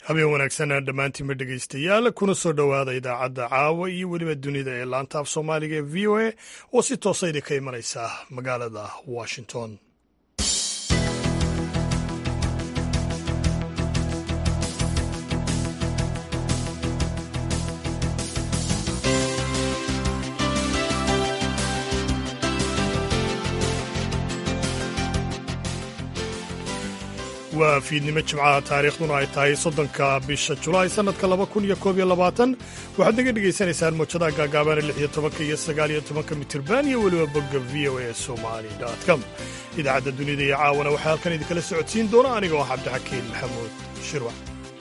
habeen wanaagsan dhammaantiinba dhegaystayaal kuna soo dhowaada idaacadda caawa iyo weliba dunida ee laanta af soomaaliga ee v o a oo si toosa idinka imanaysa magaalada washington waa fiidnimo jimcaha taariikhduna ay tahay soddonka bisha julaay sannadka laba kun iyo koob iyo labaatan waxaad naga dhegaysanaysaan mowjadaha gaagaabana lix iyo tobanka iyo sagaal iyo tobanka mitirban iyo weliba bogga v o a somali com idaacadda dunida iyo caawana waxaa halkan idinkala socodsiin doona aniga oo cabdixakiin maxamuud shirwac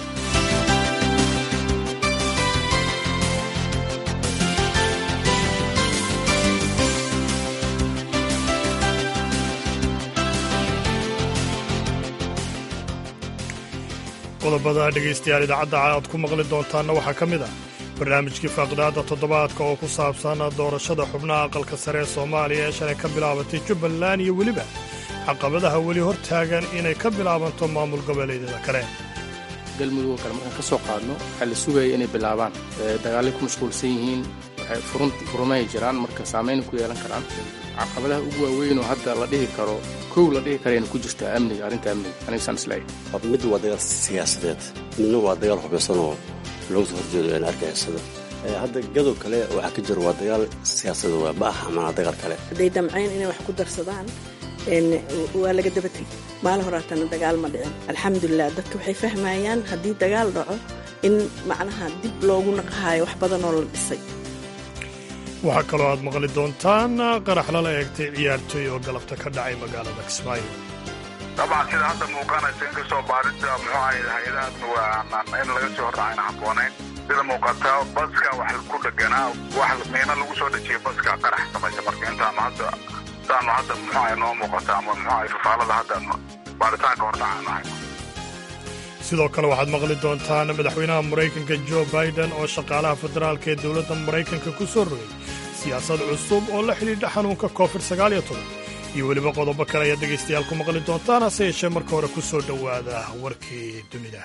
qodobada dhegaystayaal idaacadda aad ku maqli doontaanna waxaa ka mid ah barnaamijkii faaqidaadda toddobaadka oo ku saabsan doorashada xubnaha aqalka sare ee soomaaliya ee shalay ka bilaabatay jubbaland iyo weliba caqabadaha weli hor taagan inay ka bilaabanto maamul goboleedyada kale galmudug kale markaan ka soo qaadno waxaa la sugaya inay bilaabaan dagaallay ku mashquulsan yihiin waxay furumay jiraan marka saamayn ku yeelan karaan caqabadaha ugu waaweynoo hadda la dhihi karo kow la dhihi karayna ku jirta amniga arrinta amniga anigsaan isleeyahay mid waa dagaal siyaasadeed midna waa dagaal hubaysan oo looga soo horjeedo een argagixisada hadda gadow kale waxaa ka jira waa dagaal siyaasadeed waa ma aha mana dagaal kale hadday damcayn inay wax ku darsadaan waa laga daba tegay maalin horaatana dagaal ma dhicin alxamdulilah dadka waxay fahmayaan haddii dagaal dhaco in macnaha dib loogu naqahaayo wax badanoo la dhisay waxaa kaloo aad maqli doontaan qarax lala eegtay ciyaartooy oo galabta ka dhacay magaalada kismaayo dabcan sida hadda muuqanaysa inkastoo baadida muxuu ahayd hay-adahaasna waa in laga soo hordhacayna habboonayn sida muuqata baska wax ku dheganaa wax miina lagu soo dhejiyay baska qarax samaysa marka intaanu hadda intaanu hadda muxuu ahay noo muuqata ama muxuu ahay fafaalada hadda baaritaanka hordhacaanu ahay sidoo kale waxaad maqli doontaan madaxweynaha maraykanka jo baiden oo shaqaalaha federaalka ee dowladda maraykanka ku soo rogay siyaasad cusub oo la xidhiidha xanuunka covid sagaaliyo toban iyo weliba qodobo kale ayaad dhegaystayaal ku maqli doontaan hase yeeshee marka hore ku soo dhowaada warkii dunida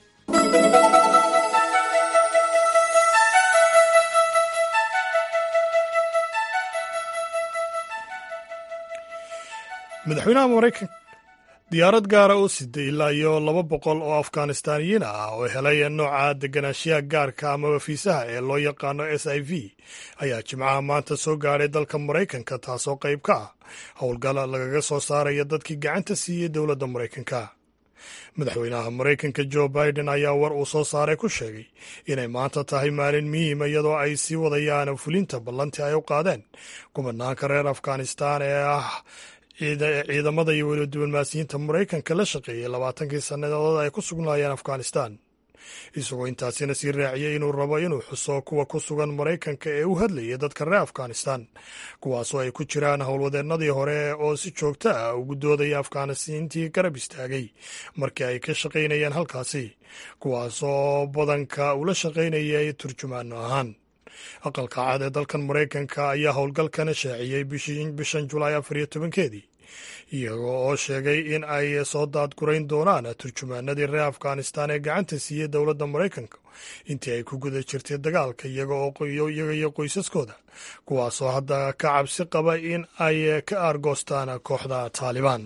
madaxweynaha maraykanka diyaarad gaara oo siday ilaa iyo laba boqol oo afghanistaaniyiin ah oo helay nooca deganaanshiyaha gaarka amaba fiisaha ee loo yaqaano s i v ayaa jimcaha maanta soo gaadhay dalka maraykanka taasoo qayb ka ah howlgal lagaga soo saaraya dadkii gacanta siiyey dowladda maraykanka madaxweynaha maraykanka jo biden ayaa war uu soo saaray ku sheegay inay maanta tahay maalin muhiima iyadoo ay sii wadayaan fulinta ballantii ay u qaadeen gubanaanka reer afghanistan ee ah ciidamada iyo weliba diblomaasiyiinta maraykanka la shaqeeyey labaatankii sannadood ay ku sugnaayeen afghanistan isagoo intaasina sii raaciyey inuu rabo inuu xuso kuwa ku sugan maraykanka ee u hadlayay dadka reer afghanistan kuwaasoo ay ku jiraan howlwadeennadii hore oo si joogto ah ugu doodaya afghanisiintii garab istaagay markii ay ka shaqaynayeen halkaasi kuwaasoo badanka ula shaqaynayay turjumaano ahaan aqalka cad ee dalkan maraykanka ayaa howlgalkana shaaciyey bishan julaay afar iyo tobankeedii iyaga oo sheegay in ay soo daadgurayn doonaan turjumaanadii reer afghanistan ee gacanta siiyey dowladda maraykanka intii ay ku guda jirtay dagaalka iyaga iyo qoysaskooda kuwaasoo hadda ka cabsi qaba in ay ka aargoostaan kooxda taalibaan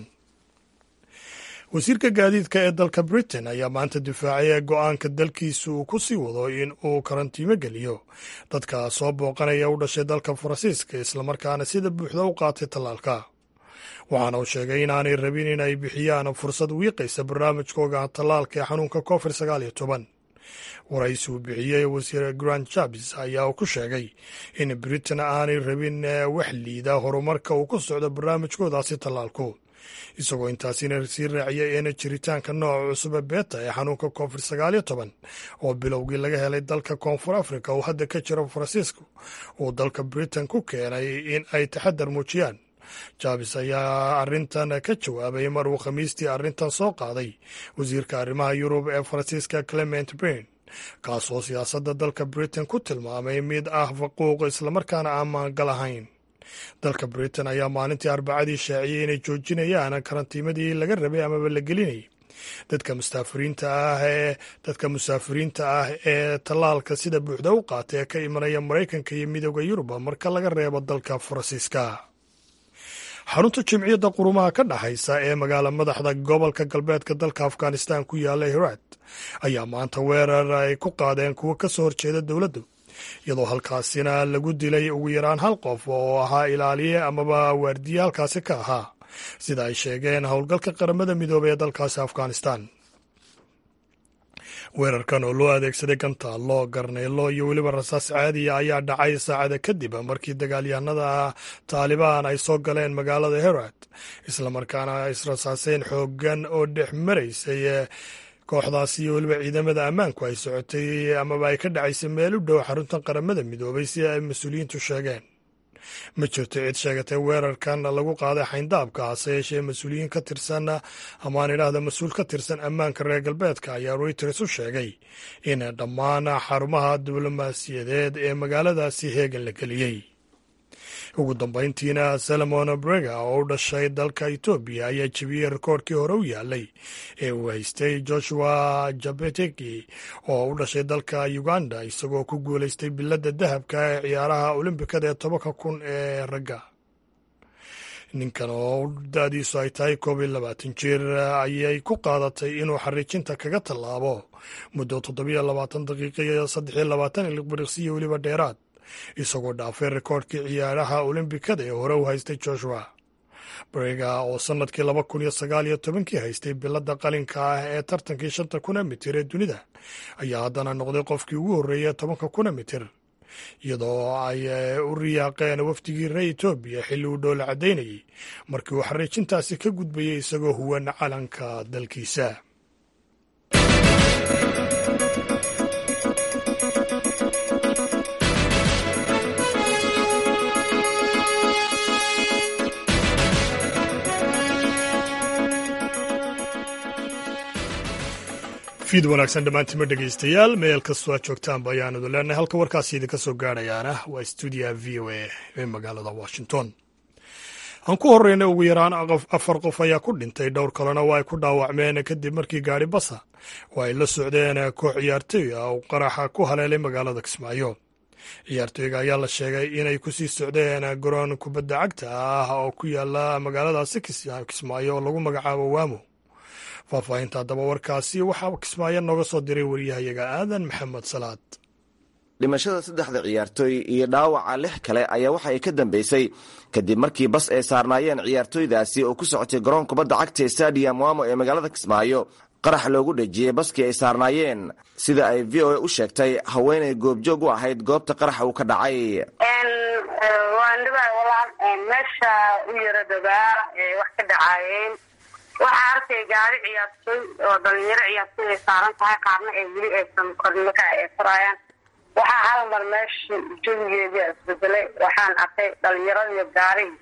wasiirka gaadiidka ee dalka britain ayaa maanta difaacay go-aanka dalkiisa uu ku sii wado in uu karantiimo geliyo dadka soo booqanaya u dhashay dalka faransiiska islamarkaana sida buuxda u qaatay tallaalka waxaana uu sheegay inaanay rabin in ay bixiyaan fursad wiiqaysa barnaamijkooga tallaalka ee xanuunka covid sagaal iyo toban waraysi uu bixiyey wasiir grant jabs ayaa uu ku sheegay in britain aanay rabin wax liida horumarka uu ku socdo barnaamijkoodaasi tallaalku isagoo intaasina sii raaciyay in jiritaanka nooca cusube beeta ee xanuunka covid sagaal iyo toban oo bilowgii laga helay dalka koonfur africa uu hadda ka jiro faransiiska uu dalka britain ku keenay in ay taxadar muujiyaan jabis ayaa arrintan ka jawaabay mar uu khamiistii arrintan soo qaaday wasiirka arrimaha yurub ee faransiiska clement bain kaasoo siyaasadda dalka britain ku tilmaamay mid ah faquuq islamarkaana aan maangal ahayn dalka britain ayaa maalintii arbacadii shaaciyey inay joojinayaan karantiimadii laga rabay amaba la gelinayay dadka musaafiriinta ah ee dadka musaafiriinta ah ee tallaalka sida buuxda u qaata ee ka imanaya maraykanka iyo midooda yurub marka laga reebo dalka faransiiska xarunta jimciyadda qurumaha ka dhexaysa ee magaala madaxda gobolka galbeedka dalka afghanistan ku yaalla hiraad ayaa maanta weerar ay ku qaadeen kuwo ka soo horjeeda dowladdu iyadoo halkaasina lagu dilay ugu yaraan hal qof oo ahaa ilaaliye amaba waardiye halkaasi ka ahaa sida ay sheegeen howlgalka qaramada midoobey ee dalkaasi afghanistan weerarkan oo loo adeegsaday gantaallo garneelo iyo weliba rasaas caadiya ayaa dhacay saacada kadib markii dagaalyahanada taalibaan ay soo galeen magaalada herat islamarkaana israsaaseen xoogan oo dhex maraysay kooxdaas iyo weliba ciidamada ammaanku ay socotay amaba ay ka dhacaysay meel u dhow xaruntan qaramada midoobay si ay mas-uuliyiintu sheegeen ma jirto cid sheegatay weerarkan lagu qaaday xayndaabka hase yeeshee mas-uuliyiin ka tirsan amaan idhaahda mas-uul ka tirsan ammaanka reer galbeedka ayaa reuters u sheegay in dhammaan xarumaha diblomaasiyadeed ee magaaladaasi heegan la geliyey ugu dambayntiina salomon brega oo u dhashay dalka etoobiya ayaa jebiyey rikoorkii hore u yaalay ee uu haystay joshua jabeteki oo u dhashay dalka uganda isagoo ku guulaystay biladda dahabka ee ciyaaraha olimbikada ee tobanka kun ee ragga ninkan oo da-diisu ay tahay koob iyo labaatan jir ayay ku qaadatay inuu xariijinta kaga tallaabo muddo toddobiyo labaatan daqiiqa iyo saddex iyo labaatan ilbiriqsiyo weliba dheeraad isagoo dhaafay rikoorhkii ciyaaraha olimbikada ee hore u haystay joshua brega oo sannadkii laba kun iyo sagaal iyo tobankii haystay biladda qalinka ah ee tartankii shanta kuna mitir ee dunida ayaa haddana noqday qofkii ugu horreeyay tobanka kuna mitir iyadoo ay u riyaaqeen wafdigii reer etoobiya xilli uu dhoola caddaynayay markii uu xariijintaasi ka gudbayay isagoo huwan calanka dalkiisa fiid wanaagsan dhammaantima dhegaystayaal meel kastoo aad joogtaanba ayaan idin leenahay halka warkaasi idinka soo gaadhayaana waa stuudiyaha v o a ee magaalada washington aan ku horreyna ugu yaraan afar qof ayaa ku dhintay dhowr kalena waa ay ku dhaawacmeen kadib markii gaadhi basa oo ay la socdeen koox ciyaartooy ah oo qaraxa ku haleelay magaalada kismaayo ciyaartooyga ayaa la sheegay inay kusii socdeen garoon kubadda cagta ah oo ku yaala magaaladaasi kismaayo oo lagu magacaabo waamo faahfaahinta haddaba warkaasi waxaa kismaayo nooga soo diray wariyahayaga aadan maxamed salaad dhimashada saddexda ciyaartooy iyo dhaawaca lix kale ayaa waxa ay ka dambeysay kadib markii bas ay saarnaayeen ciyaartooydaasi oo ku socotay garoon kubadda cagta stadium wamo ee magaalada kismaayo qarax loogu dhejiyey baskii ay saarnaayeen sida ay v o a u sheegtay haweenay goobjoog u ahayd goobta qaraxa uu ka dhacay meesha u yara dabaa wax ka dhacaayeen waxaa arkay gaari ciyaartooy oo dhalinyaro ciyaartooy ay saaran tahay qaarna ay weli aysan kornaka ay furaayaan waxaa hal mar meesha jawigeedii isbedelay waxaan arkay dhalinyaradiiyo gaarigi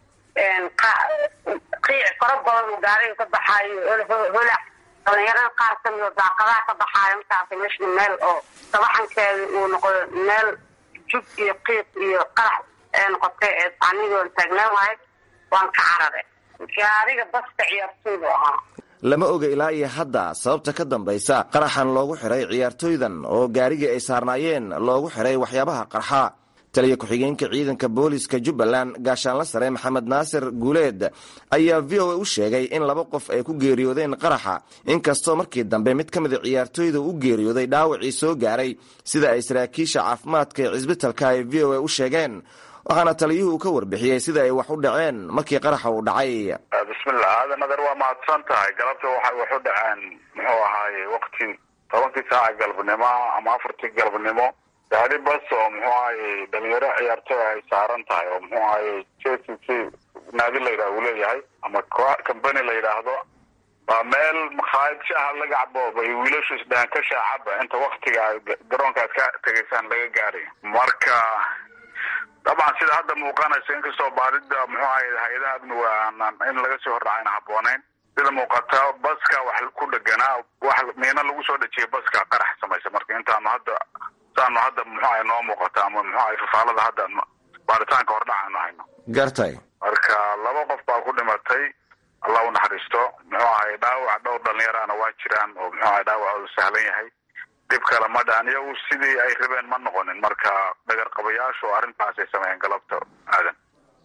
qiic fara badan uu gaariga ka baxaayo holac dhalinyarada qaar kamid oo daaqadaha ka baxaayo markaasa meesha meel oo sabaxankeeda uu noqdo meel jug iyo qiiq iyo qarax ee noqotay anigoon taagnaan waayo waan ka cararay gaariga baska ciyaartooydu ahaa lama oga ilaa iyo hadda sababta ka dambaysa qaraxan loogu xiray ciyaartooydan oo gaarigii ay saarnaayeen loogu xiray waxyaabaha qarxa taliya ku-xigeenka ciidanka booliska jubbaland gaashaanla sare maxamed naasir guuleed ayaa v o a u sheegay in laba qof ay ku geeriyoodeen qaraxa inkastoo markii dambe mid ka mida ciyaartooyda u geeriyooday dhaawacii soo gaaray sida ay saraakiisha caafimaadka ee cisbitalka ay v o a u sheegeen waxaana taliyuhu ka warbixiyey sida ay wax u dhaceen markii qaraxa uu dhacay bismillah aadan nader waa mahadsan tahay galabta waxay wax u dhaceen muxuu ahaaye wakti tobankii saaca galabnimo ama afartii galabnimo gaari bas oo muxuu ahaye dhalinyaro ciyaartooy ay saaran tahay oo muxuu ahaye j c c naadi la yidhaha uu leeyahay ama company la yidhaahdo waa meel makhaayad shaaha laga cabo bay wiilashu isdhahan ka shaacaba inta waktiga garoonka aad ka tegaysaan laga gaaray marka dabcan sida hadda muuqanaysa inkastoo baadida muxuu ahay hay-adaha amniga in laga soo hordhacayna habbooneyn sida muuqata baska wax ku dheganaa wax miina lagu soo dhejiyay baska qarax samaysa marka intaanu hadda saanu hadda muxuu ahay noo muuqata ama muxuu ahay fafaalada hadda baaritaanka hordhac aanu hayno gartay marka laba qof baa ku dhimatay allah u naxariisto muxuu ahay dhaawac dhowr dhalinyarana waa jiraan oo muxuu ahay dhaawacoodu sahlan yahay dhib kale ma dhaan iyagu sidii ay rabeen ma noqonin marka dhagar qabayaashu arrintaasay sameeyeen galabta aadan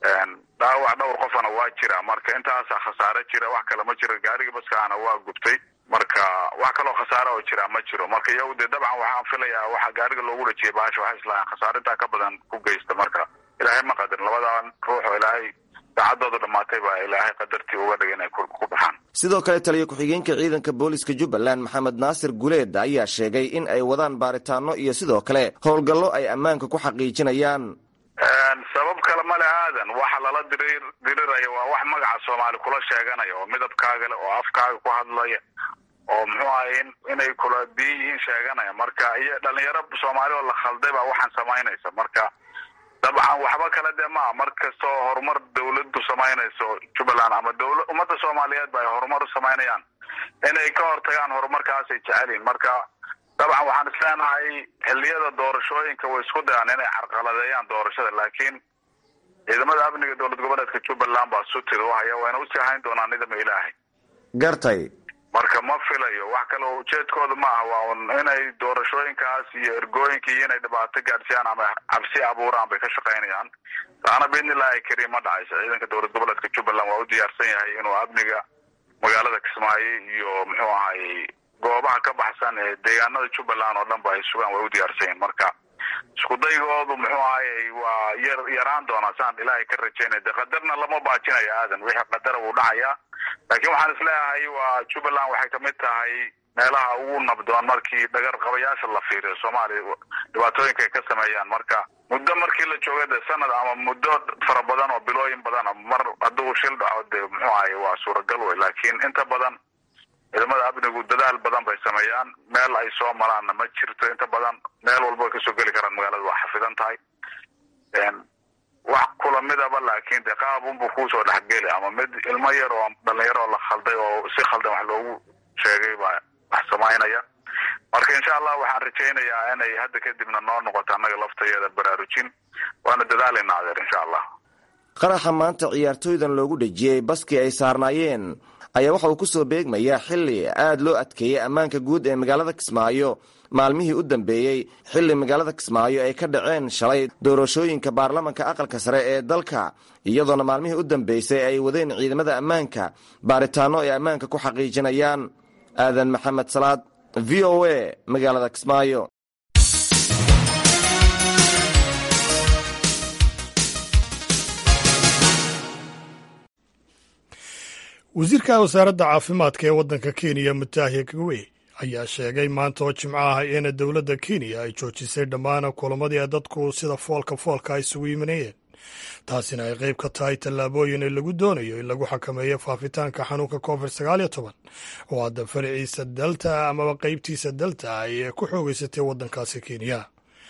dhaawac dhowr qofana waa jira marka intaasaa khasaare jira wax kale ma jiro gaariga baskaana waa gubtay marka wax kaloo khasaare oo jira ma jiro marka iyagu dee dabcan waxaan filayaa waxa gaariga loogu dhajiyay bahasha waxay islahayn khasaarintaa ka badan ku geysta marka ilaahay ma qadarin labadan ruux oo ilaahay saacadooda dhamaatay baa ilaahay qadartii uga dhigay inay ku baxaan sidoo kale taliya ku-xigeenka ciidanka booliska jubbaland maxamed naasir guleed ayaa sheegay in ay wadaan baaritaano iyo sidoo kale howlgallo ay ammaanka ku xaqiijinayaan sabab kale male aadan waxa lala dirir diriraya waa wax magaca soomaali kula sheeganaya oo midabkaaga le oo afkaaga ku hadlaya oo muxuu ahay in inay kula biyo yihiin sheeganaya marka iyo dhalinyaro soomaali oo la khalday baa waxaan samaynaysa marka dabcan waxba kale dee maa mar kastoo horumar dawladdu samaynayso jubbaland ama dawla ummadda soomaaliyeed ba ay horumar u samaynayaan inay ka hortagaan horumarkaasay jecelyihin marka dabcan waxaan isleenahay xilliyada doorashooyinka way isku dayaan inay carqaladeeyaan doorashada laakiin ciidamada amniga dowlad goboleedka jubbaland baa sutida u haya wayna usii hayn doonaan nidama ilaahay gartay marka ma filayo wax kale oo ujeedkooda ma aha waa un inay doorashooyinkaas iyo ergooyinka iyo inay dhibaato gaadhsiyaan ama cabsi abuuraan bay ka shaqaynayaan taana biidnillahi kariim ma dhacayso ciidanka dowlad goboleedka jubbaland waa u diyaarsan yahay inuu amniga magaalada kismaayo iyo muxuu ahay goobaha ka baxsan ee deegaanada jubbaland oo dhan ba ay sugaan way u diyaarsan yihin marka isku daygoodu muxuu ahay waa yar yaraan doonaa saan ilaahay ka rajaynaya de qadarna lama baajinayo aadan wixii qadara wuu dhacayaa laakiin waxaan isleeyahay waa jubbaland waxay kamid tahay meelaha ugu nabdoon markii dhagar qabayaasha la fiiriyo soomaaliya dhibaatooyinka ay ka sameeyaan marka muddo markii la jooga de sanad ama muddo fara badan oo bilooyin badana mar hadduu shil dhaco de muxuu ahay waa suuragal wey laakiin inta badan ciidamada amnigu dadaal badan bay sameeyaan meel ay soo maraanna ma jirto inta badan meel walba way kasoo geli karaan magaalada waa xafidan tahay wax kula midaba laakiin de qaab unbu kuusoo dhexgeli ama mid ilmo yar oo dhalinyaro oo la khalday oo si khaldan wax loogu sheegay baa wax samaynaya marka insha allah waxaan rajaynayaa inay hadda kadibna noo noqoto annaga laftayeeda baraarujin waana dadaalayna adeer insha allah qaraxa maanta ciyaartooydan loogu dhejiyey baskii ay saarnaayeen ayaa waxa uu ku soo beegmayaa xilli aad loo adkeeyey ammaanka guud ee magaalada kismaayo maalmihii u dambeeyey xilli magaalada kismaayo ay ka dhaceen shalay doorashooyinka baarlamanka aqalka sare ee dalka iyadoona maalmihii u dambeysay ay wadeen ciidamada ammaanka baaritaano ay ammaanka ku xaqiijinayaan aadan maxamed salaad v o a magaalada kismaayo wasiirka wasaaradda caafimaadka ee waddanka kenya mutahiya kagwe ayaa sheegay maanta oo jimco ah in dowladda kenya ay joojisay dhammaan kulamadii dadku sida foolka foolka ay isugu yimanayeen taasina ay qayb ka tahay tallaabooyin lagu doonayo in lagu xakameeyo faafitaanka xanuunka covid sagaal iyo toban oo hadda faraciisa delta amaba qaybtiisa delta ay ku xoogeysatay waddankaasi kenya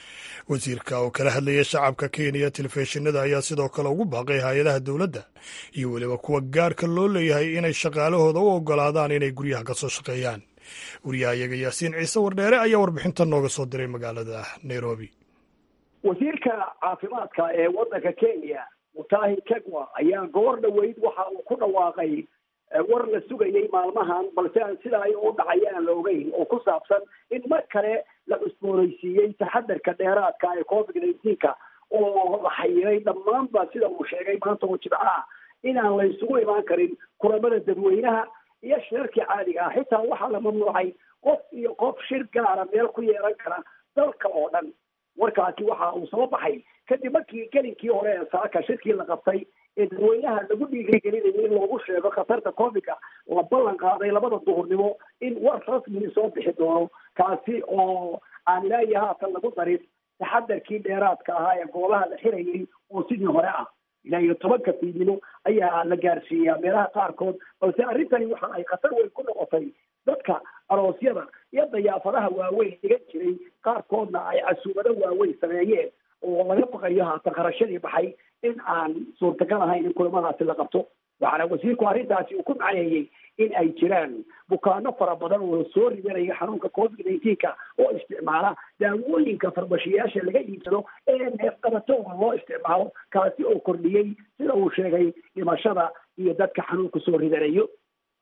wasiirka oo kala hadlaya shacabka kenya telefishinada ayaa sidoo kale ugu baaqay hay-adaha dowladda iyo weliba kuwa gaarka loo leeyahay inay shaqaalahooda u ogolaadaan inay guryaha ka soo shaqeeyaan wariyahayaga yaasiin ciise wardheere ayaa warbixinta nooga soo diray magaalada nairobi wasiirka caafimaadka ee waddanka kenya mutahi kegwa ayaa goor dhoweyd waxa uu ku dhawaaqay war la sugayay maalmahan balse aan sida ay u dhacay aan la ogeyn oo ku saabsan in mar kale la cusboonaysiiyey taxadarka dheeraadka ee covid nineteenka oo la xayiray dhammaanba sida uu sheegay maanta oo jibco ah inaan la isugu imaan karin kulamada dadweynaha iyo shirarkii caadiga ah xitaa waxaa la mamnuucay qof iyo qof shir gaara meel ku yeelan kara dalka oo dhan warkaasi waxa uu soo baxay kadib markii gelinkii hore ee saaka shirkii la qabtay ee dadweynaha lagu dhiirigelinayay in loogu sheego khatarta covidka la ballan qaaday labada duhurnimo in war rasmii soo bixi doono kaasi oo aan ilaahi haatan lagu darin taxadarkii dheeraadka ahaa ee goobaha la xirayay oo sidii hore ah ilaa iyo tobanka fiidnimo ayaa la gaarsiiyaa meelaha qaarkood balse arrintani waxa ay khatar weyn ku noqotay dadka aroosyada iyo dayaafadaha waaweyn dhigan jiray qaarkoodna ay casuumado waaweyn sameeyeen oo laga baqayo haatan kharashadii baxay in aan suurtagal ahayn in kulamadaasi la qabto waxaana wasiirku arrintaasi uu ku macneeyey in ay jiraan bukaano fara badan oo soo ridanaya xanuunka covid nineteenka oo isticmaala daawooyinka farmashiyaasha laga iibsado ee neefqabatooda loo isticmaalo kaasi oo kordhiyey sida uu sheegay dhimashada iyo dadka xanuunka soo ridanayo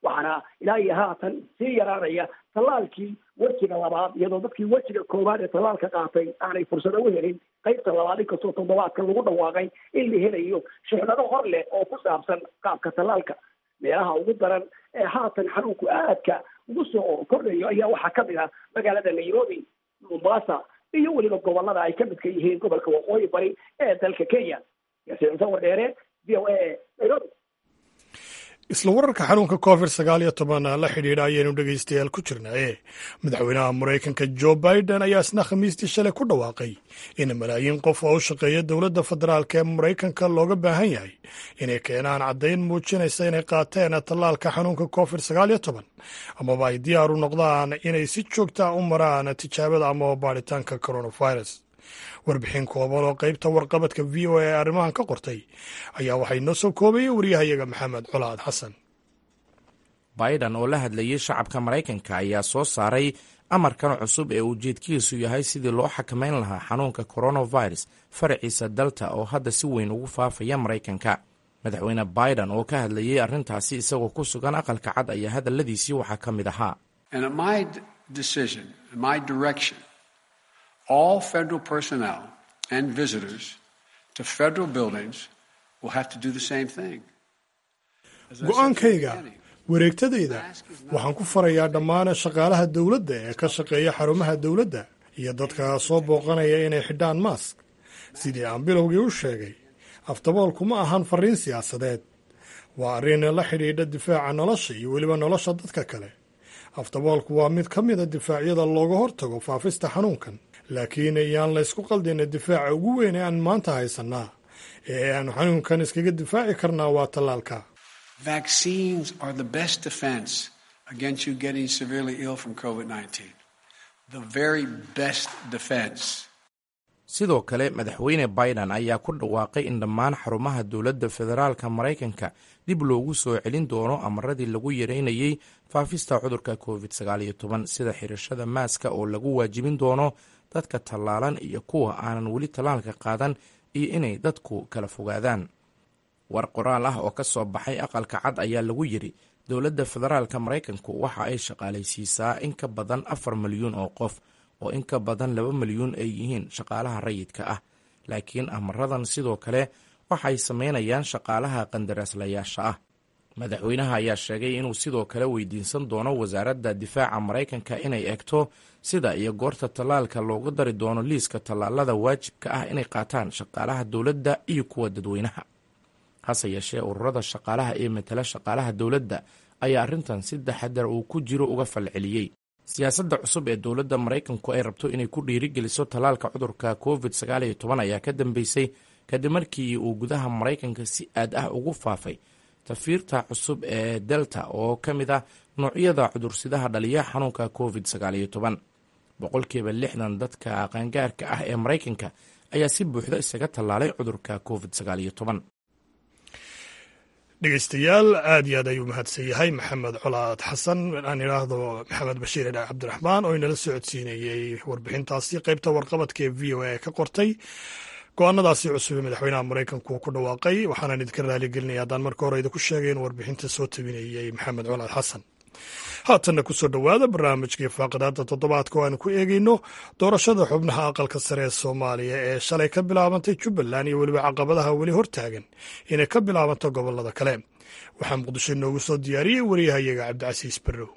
waxaana ilaa iyo haatan sii yaraanaya tallaalkii wejiga labaad iyadoo dadkii wejiga koowaad ee tallaalka qaatay aanay fursado u helin qaybta labaad inkastoo toddobaadka lagu dhawaaqay in la helayo shixnado hor leh oo ku saabsan qaabka tallaalka meelaha ugu daran ee haatan xanuunku aadka ugu soo kordhayo ayaa waxaa kamid ah magaalada nairobi mombasa iyo weliba gobolada ay ka midka yihiin gobolka waqooyi bari ee dalka kenya yaasiin sawir dheere v o a nairobi isla wararka xanuunka covid sagaal iyo toban la xidhiidha ayaynu dhegaystayaal ku jirnaaye madaxweynaha maraykanka jo biden ayaa isna khamiistii shalay ku dhawaaqay in malaayiin qof oo u shaqeeya dowladda federaalk ee maraykanka looga baahan yahay inay keenaan caddayn muujinaysa inay qaateen tallaalka xanuunka covid sagaal iyo toban amaba ay diyaar u noqdaan inay si joogta u maraan tijaabada amaba baadhitaanka coronavirus warbixin kooban oo qaybta warqabadka v o a ee arrimahan ka qortay ayaa waxay noo soo koobayay waryahayaga maxamed colaad xasan baidan oo la hadlayay shacabka maraykanka ayaa soo saaray amarkan cusub ee ujeedkiisu yahay sidii loo xakamayn lahaa xanuunka coronavirus faraciisa dalta oo hadda si weyn ugu faafaya maraykanka madaxweyne baidan oo ka hadlayay arrintaasi isagoo ku sugan aqalka cad ayaa hadalladiisii waxaa ka mid ahaa all federal personnel and visitors to federal buildings will have to do the same thing. go-aankayga wareegtadayda waxaan ku farayaa dhammaan shaqaalaha dowladda ee ka shaqeeya xarumaha dowladda iyo dadka soo booqanaya inay xidhaan maask sidii aan bilowgii u sheegay aftaboolku ma ahan fariin siyaasadeed waa arrin la xidhiidha difaaca nolosha iyo weliba nolosha dadka kale aftaboolku waa mid ka mida difaacyada looga hortago faafista xanuunkan laakiin iyaan laysku qaldina difaaca ugu weyn ee aan maanta haysannaa ee aanu xanuunkan iskaga difaaci karnaa waa tallaalka Vaccines are the best defense against you getting severely ill from COVID 19. The very best defense. sidoo kale madaxweyne biden ayaa ku dhawaaqay in dhammaan xarumaha dowladda federaalka maraykanka dib loogu soo celin doono amaradii lagu yareynayey faafista cudurka covid sagaaliyo toban sida xirashada maaska oo lagu waajibin doono dadka tallaalan iyo kuwa aanan weli tallaalka qaadan iyo inay dadku kala fogaadaan war qoraal ah oo ka soo baxay aqalka cad ayaa lagu yidhi dowladda federaalka maraykanku waxa ay shaqaalaysiisaa in ka badan afar milyuun oo qof oo in ka badan laba milyuun ay yihiin shaqaalaha rayidka ah laakiin amaradan sidoo kale waxay samaynayaan shaqaalaha qandaraaslayaasha ah madaxweynaha ayaa sheegay inuu sidoo kale weydiinsan doono wasaaradda difaaca maraykanka inay eegto sida iyo goorta tallaalka loogu dari doono liiska tallaalada waajibka ah inay qaataan shaqaalaha dowladda iyo kuwa dadweynaha hase yeeshee ururada shaqaalaha ee matala shaqaalaha dowladda ayaa arrintan si taxadar uu ku jiro uga falceliyey siyaasadda cusub ee dowladda maraykanku ay rabto inay ku dhiirigeliso tallaalka cudurka covid sagaaliyo toban ayaa ka dambeysay kadib markii uu gudaha maraykanka si aad ah ugu faafay tafiirta cusub ee delta oo ka mid ah noocyada cudursidaha dhaliya xanuunka covid sagaaliyo toban boqolkiiba lixdan dadka qaangaarka ah ee maraykanka ayaa si buuxda isaga tallaalay cudurka covid sagaaliyo toban dhegeystayaal aad iyo aad ayuu mahadsan yahay maxamed colaad xasan aan idhaahdo maxamed bashiir idhaa cabdiraxmaan oo inala socodsiinayey warbixintaasi qaybta warqabadka ee v o a ka qortay go-aanadaasi cusub ee madaxweynaha maraykanku uu ku dhawaaqay waxaanaan idinka raaligelinaya haddaan marka hore idinku sheegay in warbixinta soo tabinayey maxamed colaad xasan haatanna kusoo dhowaada barnaamijkii faaqadaada toddobaadka oo aanu ku eegeyno doorashada xubnaha aqalka sare ee soomaaliya ee shalay ka bilaabantay jubbaland iyo weliba caqabadaha weli hortaagan inay ka bilaabanto gobolada kale waxaa muqdisho inoogu soo diyaariyey wariyahayaga cabdicasiis barrow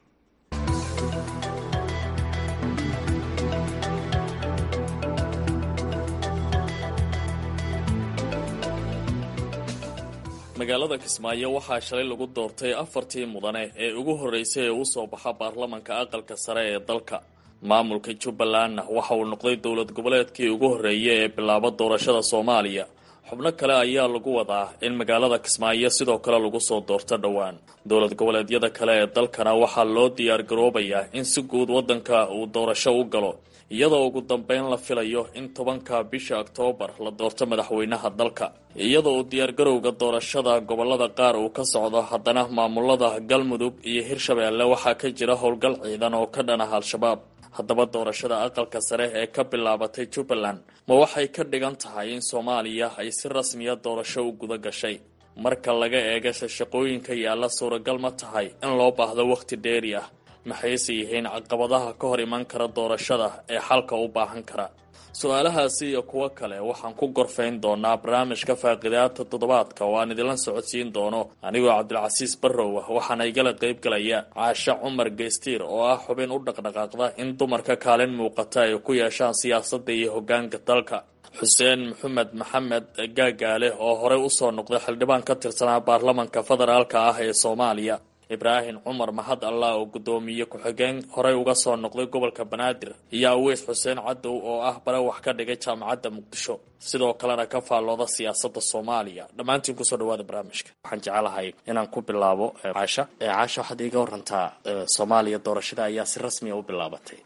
magaalada kismaayo waxaa shalay lagu doortay afartii mudane ee ugu horreysay ee u soo baxa baarlamanka aqalka sare ee dalka maamulka jubbalandna waxa uu noqday dowlad goboleedkii ugu horreeyay ee bilaaba doorashada soomaaliya xubno kale ayaa lagu wadaa in magaalada kismaayo sidoo kale lagu soo doorto dhowaan dowlad goboleedyada kale ee dalkana waxaa loo diyaar garoobayaa in si guud waddanka uu doorasho u galo iyadoo ugu dambeyn la filayo in tobanka bisha oktoobar la doorto madaxweynaha dalka iyadoo uu diyaargarowga doorashada gobolada qaar uu ka socdo haddana maamulada galmudug iyo hirshabeelle waxaa ka jira howlgal ciidan oo ka dhan ah al-shabaab haddaba doorashada aqalka sare ee ka bilaabatay jubbaland ma waxay ka dhigan tahay in soomaaliya ay si rasmiya doorasho u guda gashay marka laga eegasha shaqooyinka yaalla suuragal ma tahay in loo baahdo wakhti dheeri ah maxayse yihiin caqabadaha ka hor iman kara doorashada ee xalka u baahan kara su-aalahaasi iyo kuwo kale waxaan ku gorfayn doonaa barnaamijka faaqidaata toddobaadka oo aan idinla socodsiin doono anigoo cabdilcasiis barrow ah waxaana igala qayb galaya caashe cumar geystiir oo ah xubin u dhaqdhaqaaqda in dumarka kaalin muuqata ay ku yeeshaan siyaasadda iyo hoggaanka dalka xuseen maxamed maxamed gaagaale oo horey usoo noqday xildhibaan ka tirsanaa baarlamanka federaalka ah ee soomaaliya ibraahim cumar mahad allah oo guddoomiye ku-xigeen horey uga soo noqday gobolka banaadir iyo aweys xuseen cadow oo ah bare wax ka dhigay jaamacadda muqdisho sidoo kalena ka faallooda siyaasadda soomaaliya dhammaantiin kusoo dhawaada barnaamijka waxaan jecelahay inaan ku bilaabo caasha caasha waxaad iiga warantaa soomaaliya doorashada ayaa si rasmiya u bilaabatay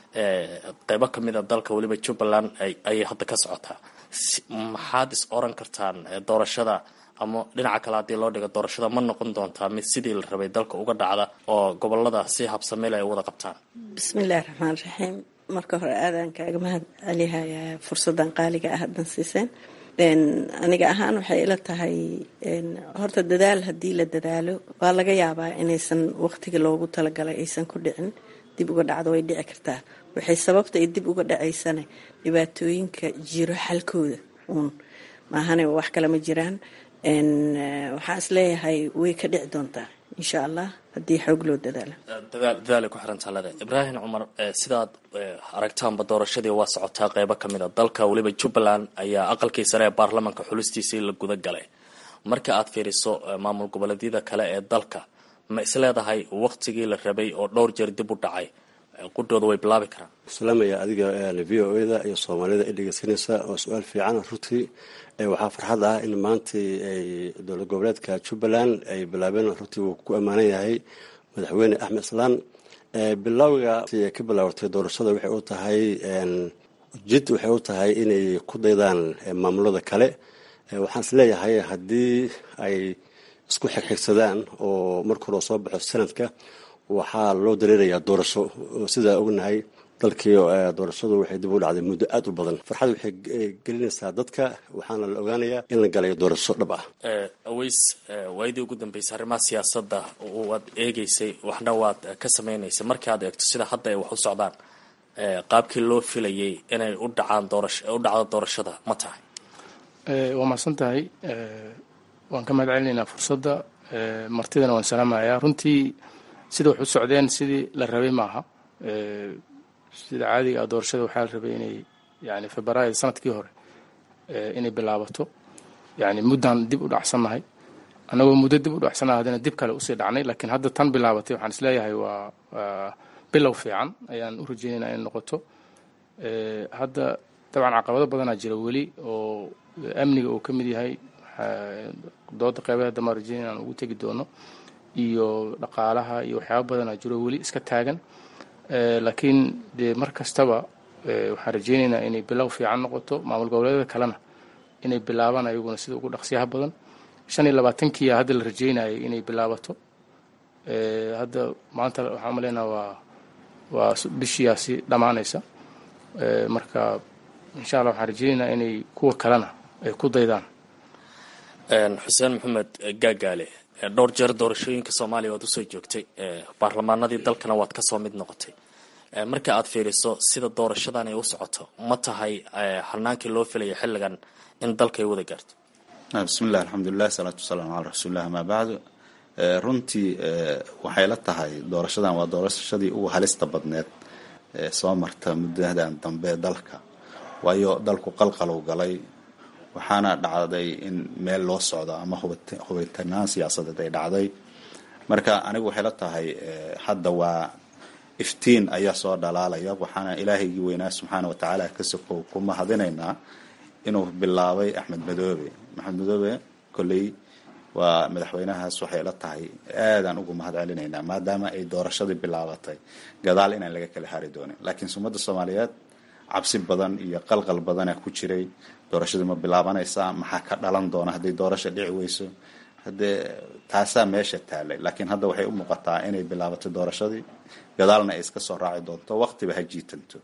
qeybo ka mid a dalka weliba jubbaland ayay hadda ka socotaa maxaad is oran kartaan doorashada ama dhinaca kale haddii loo dhigo doorashada ma noqon doontaa mid sidii la rabay dalka uga dhacda oo gobolada si habsameel ay wada qabtaan bismillahi raxmaan raxiim marka hore aadaan kaaga mahad celihayaa fursadan qaaliga ah haddan siiseen aniga ahaan waxay ila tahay horta dadaal haddii la dadaalo waa laga yaabaa inaysan waqtiga loogu talagalay aysan ku dhicin dib uga dhacdo way dhici kartaa waxay sababta ay dib uga dhacaysana dhibaatooyinka jiro xalkooda uun maahane wax kale ma jiraan waxaan is leeyahay way ka dhici doontaa insha allah haddii xoog loo dadaalo dadaalay ku xiran talada ibraahim cumar sidaad aragtaanba doorashadii waa socotaa qeybo ka mid a dalka weliba jubbaland ayaa aqalkii sare ee baarlamanka xulistiisii la guda galay marka aad fiiriso maamul goboleedyada kale ee dalka ma is leedahay waqtigii la rabay oo dhowr jeer dib u dhacay qudhooda way bilaabi karaan salaamaya adiga v o da iyo soomaalida i dhegeysanaysa oo su-aal fiican runtii waxaa farxad ah in maantii ay dowlad goboleedka jubbaland ay bilaabeen runtii wuu ku ammaanan yahay madaxweyne axmed islaan bilowga ka bilaabatay doorashada waxay u tahay jid waxay u tahay inay ku daydaan maamulada kale waxaan is leeyahay haddii ay isku xigxigsadaan oo marka hore soo baxo sanadka waxaa loo dareerayaa doorasho sidaa ognahay dalkii doorashadu waxay dib u dhacday muddo aada u badan farxad waxay gelinaysaa dadka waxaana la ogaanayaa in la galayo doorasho dhab ah aweys waayadii ugu dambeysay arrimaha siyaasadda waad eegeysay waxna waad ka samaynaysay markii aad eegto sida hadda ay wax u socdaan qaabkii loo filayay inay u dhacaan doorasho u dhacdo doorashada ma tahay waa mahadsan tahay waan ka mahad celinaynaa fursadda martidana waan salaamayaa runtii sida wax u socdeen sidii la rabay maaha sida caadiga ah doorashada waxaa la rabay inay yani februaayo sanadkii hore inay bilaabato yani muddaan dib u dhacsannahay annagoo muddo dib u dhacsannahay haddana dib kale usii dhacnay laakiin hadda tan bilaabatay waxaan isleeyahay waa bilow fiican ayaan u rajeynayna inay noqoto hadda dabcan caqabado badanaa jira weli oo amniga uu ka mid yahay dooda qeybaha dambe aan rajeynaya aan ugu tegi doono iyo dhaqaalaha iyo waxyaaba badanaa jiro weli iska taagan laakiin dee mar kastaba waxaan rajeynaynaa inay bilow fiican noqoto maamul goboleedyada kalena inay bilaabaan ayaguna sida ugu dhaqsiyaha badan shan iyo labaatankiia hadda la rajeynayay inay bilaabato hadda maanta waxaan umaleynaa waa waa bishiyaasi dhammaanaysa marka insha allah waxaan rajeynaynaa inay kuwa kalena ay ku daydaan xuseen maxamed gaagaale dhowr jeer doorashooyinka soomaaliya waad usoo joogtay baarlamaanadii dalkana waad kasoo mid noqotay marka aad fiiriso sida doorashadan ay u socoto ma tahay hanaankii loo filaya xilligan in dalka ay wada gaarto bismillahi alxamdulilah salaatu wasalaamu calaa rasuulilah amaa bacdu runtii waxay la tahay doorashadan waa doorashadii ugu halista badneed soo marta muddadan dambe dalka waayo dalku qalqalow galay waxaana dhacday in meel loo socdo ama hubitanaan siyaasadeed ay dhacday marka anigu waxay la tahay hadda waa iftiin ayaa soo dhalaalaya waxaana ilaahaygii weynaa subxaana watacaala ka sokow ku mahadinaynaa inuu bilaabay axmed madoobe maxamed madoobe kolley waa madaxweynahaas waxay la tahay aadaan ugu mahad celinaynaa maadaama ay doorashadii bilaabatay gadaal inaan laga kala hari doonin laakiin sumadda soomaaliyeed cabsi badan iyo qalqal badana ku jiray doorashadii ma bilaabanaysaa maxaa ka dhalan doona hadday doorasha dhici weyso haddee taasaa meesha taalay laakiin hadda waxay u muuqataa inay bilaabatay doorashadii gadaalna ay iska soo raaci doonto waqtiba ha jiitanto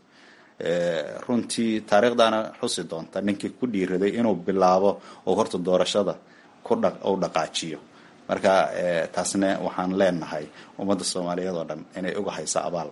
runtii taariikhdaana xusi doonta ninkii ku dhiiraday inuu bilaabo oo horta doorashada ku dha u dhaqaajiyo marka taasna waxaan leenahay ummadda soomaaliyeed oo dhan inay uga hayso abaal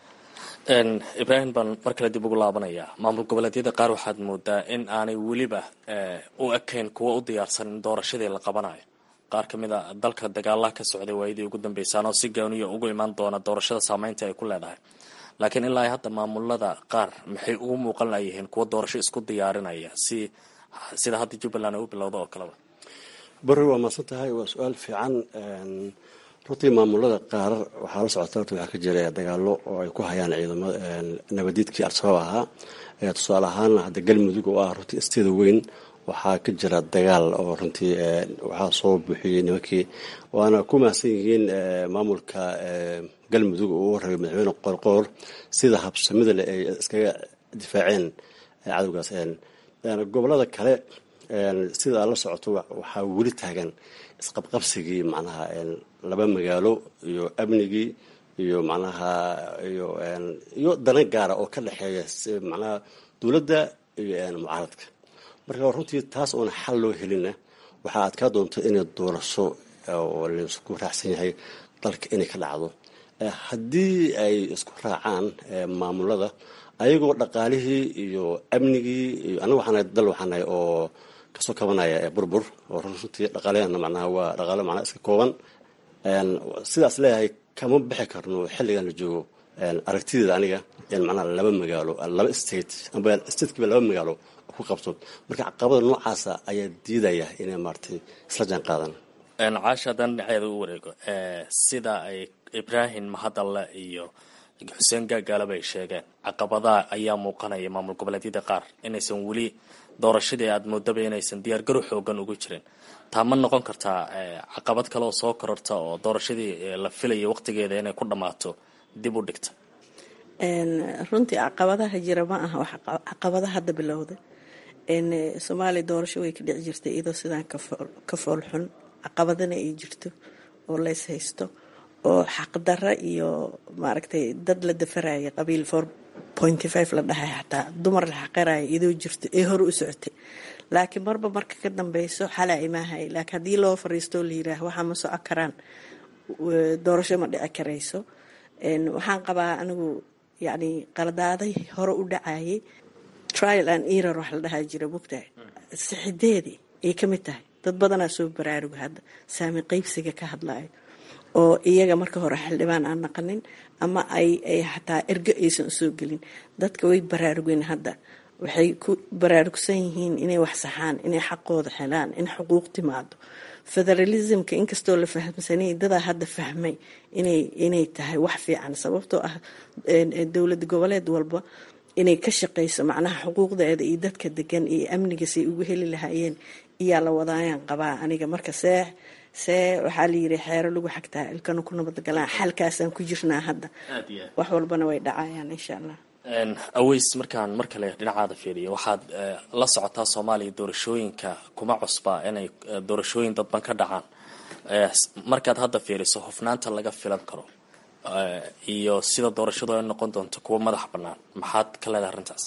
ibraahim baan mar kale dib ugu laabanayaa maamul goboleedyada qaar waxaad moodaa in aanay weliba u ekayn kuwa u diyaarsan in doorashadii la qabanayo qaar ka mid a dalka dagaalaha ka socday waayadii ugu dambeysaan oo si gooniya ugu imaan doona doorashada saameynta ay ku leedahay laakiin ilaa hadda maamulada qaar maxay ugu muuqan layihiin kuwa doorasho isku diyaarinaya si sida hadda jubbaland ay u bilowda oo kaleba bari waa maadsan tahay waa su-aal fiican runtii maamulada qaar waxaa la socota horta waxaa ka jira dagaalo oo ay ku hayaan ciidamada nabadiidkii al-shabaab ahaa tusaale ahaan hadda galmudug oo ah runtii isteeda weyn waxaa ka jira dagaal oo runtii waxaa soo buuxiyey nimankii waana ku mahadsan yihiin maamulka galmudug oo u warrabay madaxweyne qoorqoor sida habsamida leh ay iskaga difaaceen cadowgaas gobolada kale sida la socoto waxaa weli taagan isqabqabsigii macnaha laba magaalo iyo amnigii iyo macnaha iyo iyo dana gaara oo ka dhexeeya macnaha dowladda iyo mucaaradka marka runtii taas oona xal loo helinna waxaa adkaa doonta inay doorasho oo laisku raacsan yahay dalka inay ka dhacdo haddii ay isku raacaan maamulada ayagoo dhaqaalihii iyo amnigii iyo anaga waxaanahay dal waxaanahay oo kasoo kabanaya burbur oo runtii dhaqaalahana macnaha waa dhaqaalo macnaha iska kooban sidaas leeyahay kama bixi karno xilligan la joogo aragtideeda aniga in macnaha laba magaalo laba state amba statekiiba laba magaalo ku qabto marka caqabada noocaasa ayaa diidaya inay maaragtay isla jaan qaadan caasha haddaan dhinaceeda u wareego sida ay ibraahim mahadalle iyo xuseen gaagaalaba ay sheegeen caqabadaha ayaa muuqanaya maamul goboleedyada qaar inaysan weli doorashadii aada moodaba inaysan diyaargarow xoogan ugu jirin taa ma noqon kartaa caqabad kale oo soo kororta oo doorashadii la filaya waqtigeeda inay ku dhammaato dib u dhigta runtii caqabadaha jira ma aha wax caqabada hadda bilowda soomaaliya doorasho way ka dhici jirtay iyadoo sidaan ka foolxun caqabadana ay jirto oo lays haysto oo xaqdara iyo maaragtay dad la dafaraya qabiil four pointy five la dhahay xataa dumar la xaqiraya iyadoo jirto ee hore u socotay laakiin marba marka ka dambeyso xalaa imaahay laakiin haddii loo fariistoo la yiraah waxaa ma soco karaan doorasho ma dhici karayso waxaan qabaa anigu yacni qaladaaday hore u dhacayay trial and error wax la dhahaa jira mugtahay sixideedii ay ka mid tahay dad badanaa soo baraaruga hadda saami qeybsiga ka hadlayo oo iyaga marka hore xildhibaan aan naqanin ama ay ay xataa ergo aysan usoo gelin dadka way baraarugeen hadda waxay ku baraarugsan yihiin inay wax saxaan inay xaqooda helaan in xuquuq timaado federalismka inkastoo la fahamsanay dadaa hadda fahmay inay inay tahay wax fiican sababtoo ah dowlad goboleed walba inay ka shaqayso macnaha xuquuqdeeda iyo dadka degan iyo amnigasay ugu heli lahaayeen iyaa la wadaayaan qabaa aniga marka see see waxaa la yiri xeero lagu xagtaa ilkana ku nabadgalaan xalkaasaan ku jirnaa hadda wax walbana way dhacayaan insha allah aweys markaan mar kale dhinacaada fiiriyo waxaad la socotaa soomaaliya doorashooyinka kuma cusbaa inay doorashooyin dadban ka dhacaan markaad hadda fiiriso hufnaanta laga filan karo iyo sida doorashadu ay noqon doonto kuwa madax bannaan maxaad ka leedahay arrintaas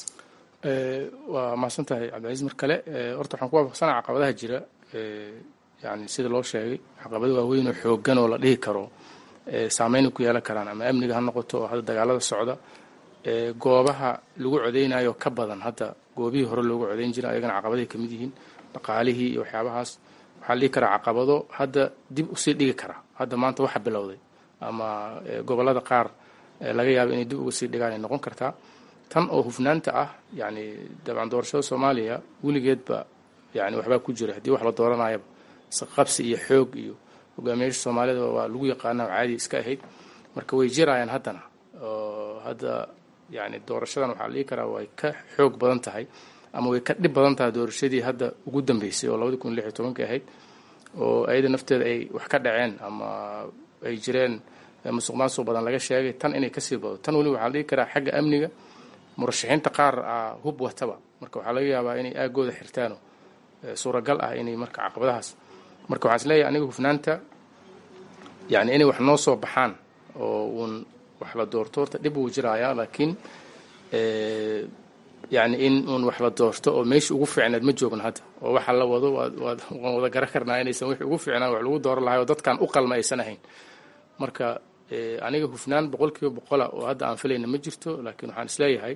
waa mahadsan tahay cabdilcasiis mar kale horta waxaan ku waafaqsanaa caqabadaha jira yani sida loo sheegay caqabado waaweyn oo xoogan oo la dhihi karo saameyn ku yeelan karaan ama amniga ha noqoto oo hadda dagaalada socda goobaha lagu codeynayo ka badan hadda goobihii hore loogu codeyn jira ayagana caqabaday kamid yihiin dhaqaalihii iyo waxyaabahaas waxaa la dhihi karaa caqabado hadda dib usii dhigi kara hadda maanta waxa bilowday ama gobolada qaar laga yaabo inay dib uga sii dhigaan ay noqon kartaa tan oo hufnaanta ah yani dabcan doorashada soomaaliya weligeedba yani waxbaa ku jira haddii wax la dooranayaba qabsi iyo xoog iyo hogaamiyaasha soomaalida waa lagu yaqaana caadi iska ahayd marka way jirayaan haddana oo hadda yani doorashadan waxaa la dhihi karaa way ka xoog badan tahay ama way ka dhib badan tahay doorashadii hadda ugu dambeysay oo labadi kun lix iyo tobankii ahayd oo ayada nafteeda ay wax ka dhaceen ama ay jireen musuq maasuq badan laga sheegay tan inay kasii bado tan weli waxaa la dhihi karaa xagga amniga murashaxiinta qaar ah hub wataba marka waxaa laga yaabaa inay aagooda xirtaano suuragal ah inay marka caqabadahaas marka waxaan isleeyahay aniga hufnaanta yani inay wax noo soo baxaan oo uun wax la doorto horta dhib wuu jirayaa laakiin yacni in uun wax la doorto oo meesha ugu fiicnaad ma joogno hadda oo waxa la wado waad waad waan wada garan karnaa inaysan wixii ugu fiicnaan wax lagu dooran lahay oo dadkan u qalma aysan ahayn marka aniga hufnaan boqolkiiba boqola oo hadda aan filayna ma jirto laakiin waxaan isleeyahay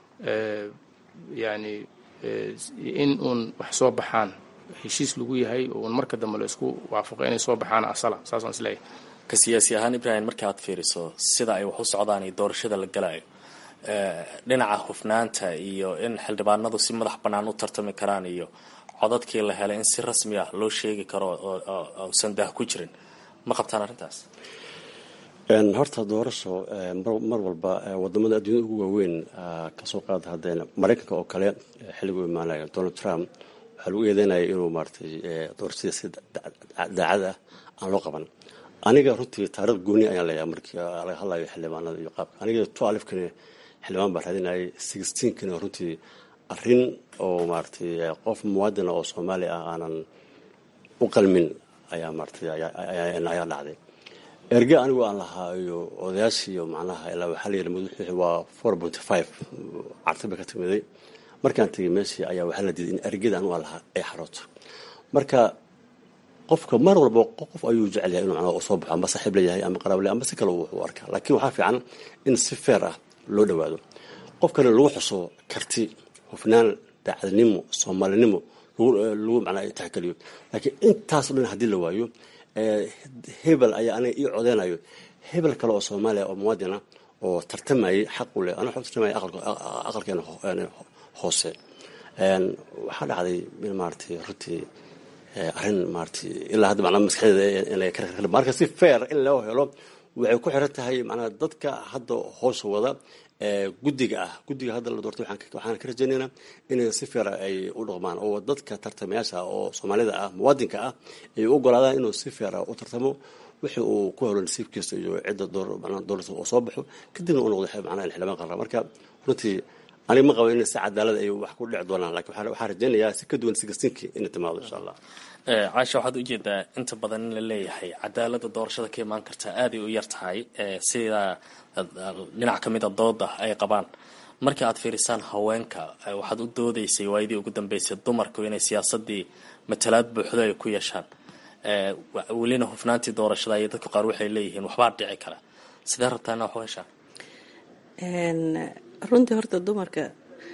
yani in uun wax soo baxaan heshiis lagu yahay oo uun marka dambe la isku waafaqo inay soo baxaan asala saasaan isleeyahay ka siyaasi ahaan ibrahim marka aad fiiriso sida ay wax u socdaan iyo doorashada la galayo dhinaca hufnaanta iyo in xildhibaanadu si madax bannaan u tartami karaan iyo codadkii la helay in si rasmi ah loo sheegi karo ousan daah ku jirin ma qabtaan arrintaas horta doorasho mar walba wadamada adduunyada ugu waaweyn kasoo qaada haddeen maraykanka oo kale xilliguu imaanaya donald trump waxaa lagu eedeynaya inuu maaratay doorashadii si daacad ah aan loo qaban aniga runtii taarikh gooni ayaan leeyahay markii laga hadlayo xildhibaanada iyo qaabka aniga two alifkani xildhibaan baa raadinayay sixteenkani runtii arrin oo maaratay qof muwaadina oo soomaali ah aanan u qalmin ayaa maaratay ayaa dhacday erge anigu aan lahaa iyo odayaashiiyo macnaha ilaa waxaa la yidhi madaxwixii waa four point five carti bay ka timiday markaan tegay meeshii ayaa waxaa la diiday in ergeda anigu aan lahaa ay xarooto marka qofka mar walba qof ayuu jecel yahay inuu macnaha soo baxo amba saaxiib leeyahay ama qaraab leeyahay amba si kale wuxuu arkaa laakiin waxaa fiican in si feer ah loo dhowaado qof kale lagu xuso karti hufnaan daacadnimo soomaalinimo lagu macnaa taxgeliyo laakiin intaas o dhan haddii la waayo hebel ayaa aniga ii codeynayo hebel kale oo soomaaliya oo muwaadina oo tartamayay xaq u leh aniga tartamaya aqalkeena hoose waxaa dhacday in maaratay runtii arrin maaratay ilaa hadda macnaa maskaxdeeda inay ka marka si fair in loo helo waxay ku xiran tahay macnaa dadka hadda hoosha wada guddiga ah guddiga hadda la doortay waxaan ka rajaynaynaa inay si feera ay u dhaqmaan oo dadka tartamayaasha oo soomaalida ah muwaadinka ah ay u ogolaadaan inuu si feera u tartamo wixii uu ku helo nasiibkiisa iyo cidda doorasa oo soo baxo kadibna u noqdo macnaha xildhibaan qarra marka runtii aniga ma qabo in si cadaalad ay wax ku dhici doonaan lakin waxaan rajaynayaa si ka duwan sigastinkii inay timaado insha allah caasha waxaad ujeedaa inta badan in la leeyahay cadaalada doorashada ka imaan kartaa aaday u yar tahay sida dhinac ka mid a dooda ay qabaan markii aad fiirisaan haweenka waxaad u doodaysay waayadii ugu dambeysay dumarku inay siyaasadii matalaad buuxdo ay ku yeeshaan welina hufnaantii doorashada iyo dadka qaar waxay leeyihiin waxbaa dhici kara sidee rabtaana wax u heshaan runtii horta dumarka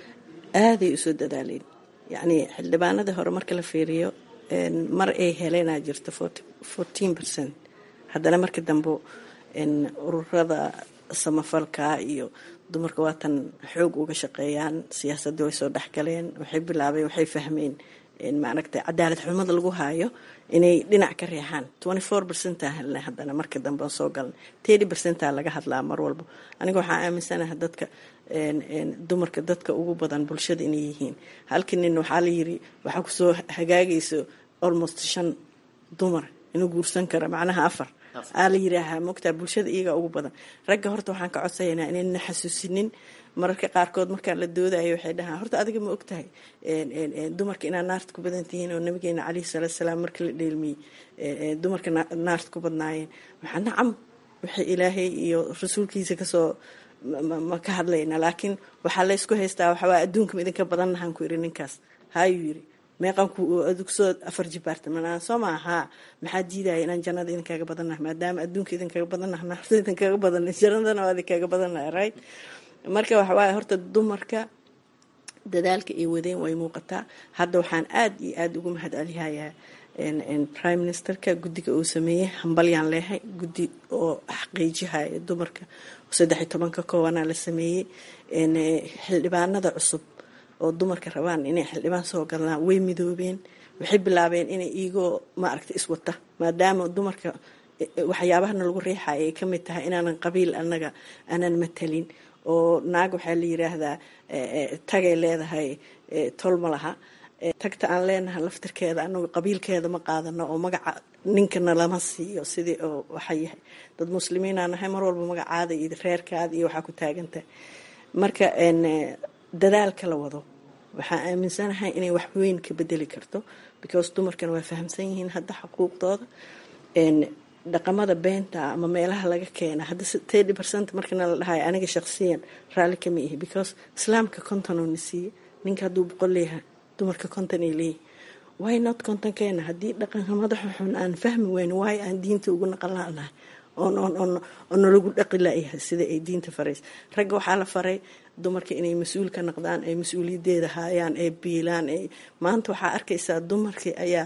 aaday usoo dadaaleen yacni xildhibaanadii hore marka la fiiriyo mar ay heleenaa jirta fourteen percent haddana marka dambe ururada samafalka iyo dumarka waatan xoog uga shaqeeyaan siyaasadii way soo dhexgaleen waxay bilaabeen waxay fahmeen maaragtay cadaalad xumada lagu haayo inay dhinac ka reexaan twenty four percentaa helnay haddana marka dambe aan soo galnay thirty percentaa laga hadlaa mar walba aniga waxaa aaminsanaha dadka dumarka dadka ugu badan bulshada inay yihiin halkii nin waxaa la yiri waxaa kusoo hagaagayso almost shan dumar inuu guursan kara macnaha afar aa la yiraahaa mogtaa bulshada iyaga ugu badan ragga horta waxaan ka codsayanaa inayna xasuusinin mararka qaarkood markaan la doodayo waxay dhahaan horta adiga ma ogtahay dumarka inaad naarta ku badan tihiin oo nabigeena caleyhi salaatu salaam markii la dheelmiyey dumarka naarta ku badnaayeen waxaa nacam waxay ilaahay iyo rasuulkiisa kasoo ma ka hadlayna laakiin waxaa laysku haystaa waxawaa adduunka ma idinka badannahaan ku yiri ninkaas haayuu yiri meeqanku adugsoo afar jibaartamanaan soo maa haa maxaa diidaya inaan jannada idinkaga badannaha maadaama adduunka idinkaga badannaha naarta idinkaga badan jannadana waa idinkaga badannaha right marka waxawaaye horta dumarka dadaalka ay wadeen way muuqataa hadda waxaan aada iyo aada ugu mahad celihayaa prime ministerka guddiga uu sameeyey hambalyaan leehay guddi oo xaqiijihaya dumarka saddex iyo tobanka koobanaa la sameeyey xildhibaanada cusub oo dumarka rabaan inay xildhibaan soo galnaa way midoobeen waxay bilaabeen inay iigoo maaragta iswata maadaama dumarka waxyaabahana lagu riixaya ay kamid tahay inaanan qabiil anaga aanan matalin oo naag waxaa la yiraahdaa tagay leedahay tol ma laha tagta aan leenahay laftirkeeda anagu qabiilkeeda ma qaadano oo magaca ninkana lama siiyo sidii oo waxa yahay dad muslimiinaa nahay mar walba magacaada iyo reerkaada iyo waxaa ku taagantahay marka dadaalka la wado waxaa aaminsanahay inay wax weyn ka bedeli karto because dumarkana waa fahamsan yihiin hadda xuquuqdooda dhaqamada beenta ama meelaha laga keena hadda thirty percent markana la dhahayo aniga shaqsiyan raalli kama ihi because islaamka konton oo na siiye ninka hadduu boqol leeyahay dumarka konton ay leeyihin why not kontonkeena haddii dhaqanka madaxa xun aan fahmi weyn waay aan diinta ugu naqan lanahay oo nalagu dhaqi layahay sida ay diinta faraysa ragga waxaa la faray dumarka inay mas-uul ka noqdaan ay mas-uuliyadeeda haayaan ay biilaan maanta waxaa arkaysaa dumarkii ayaa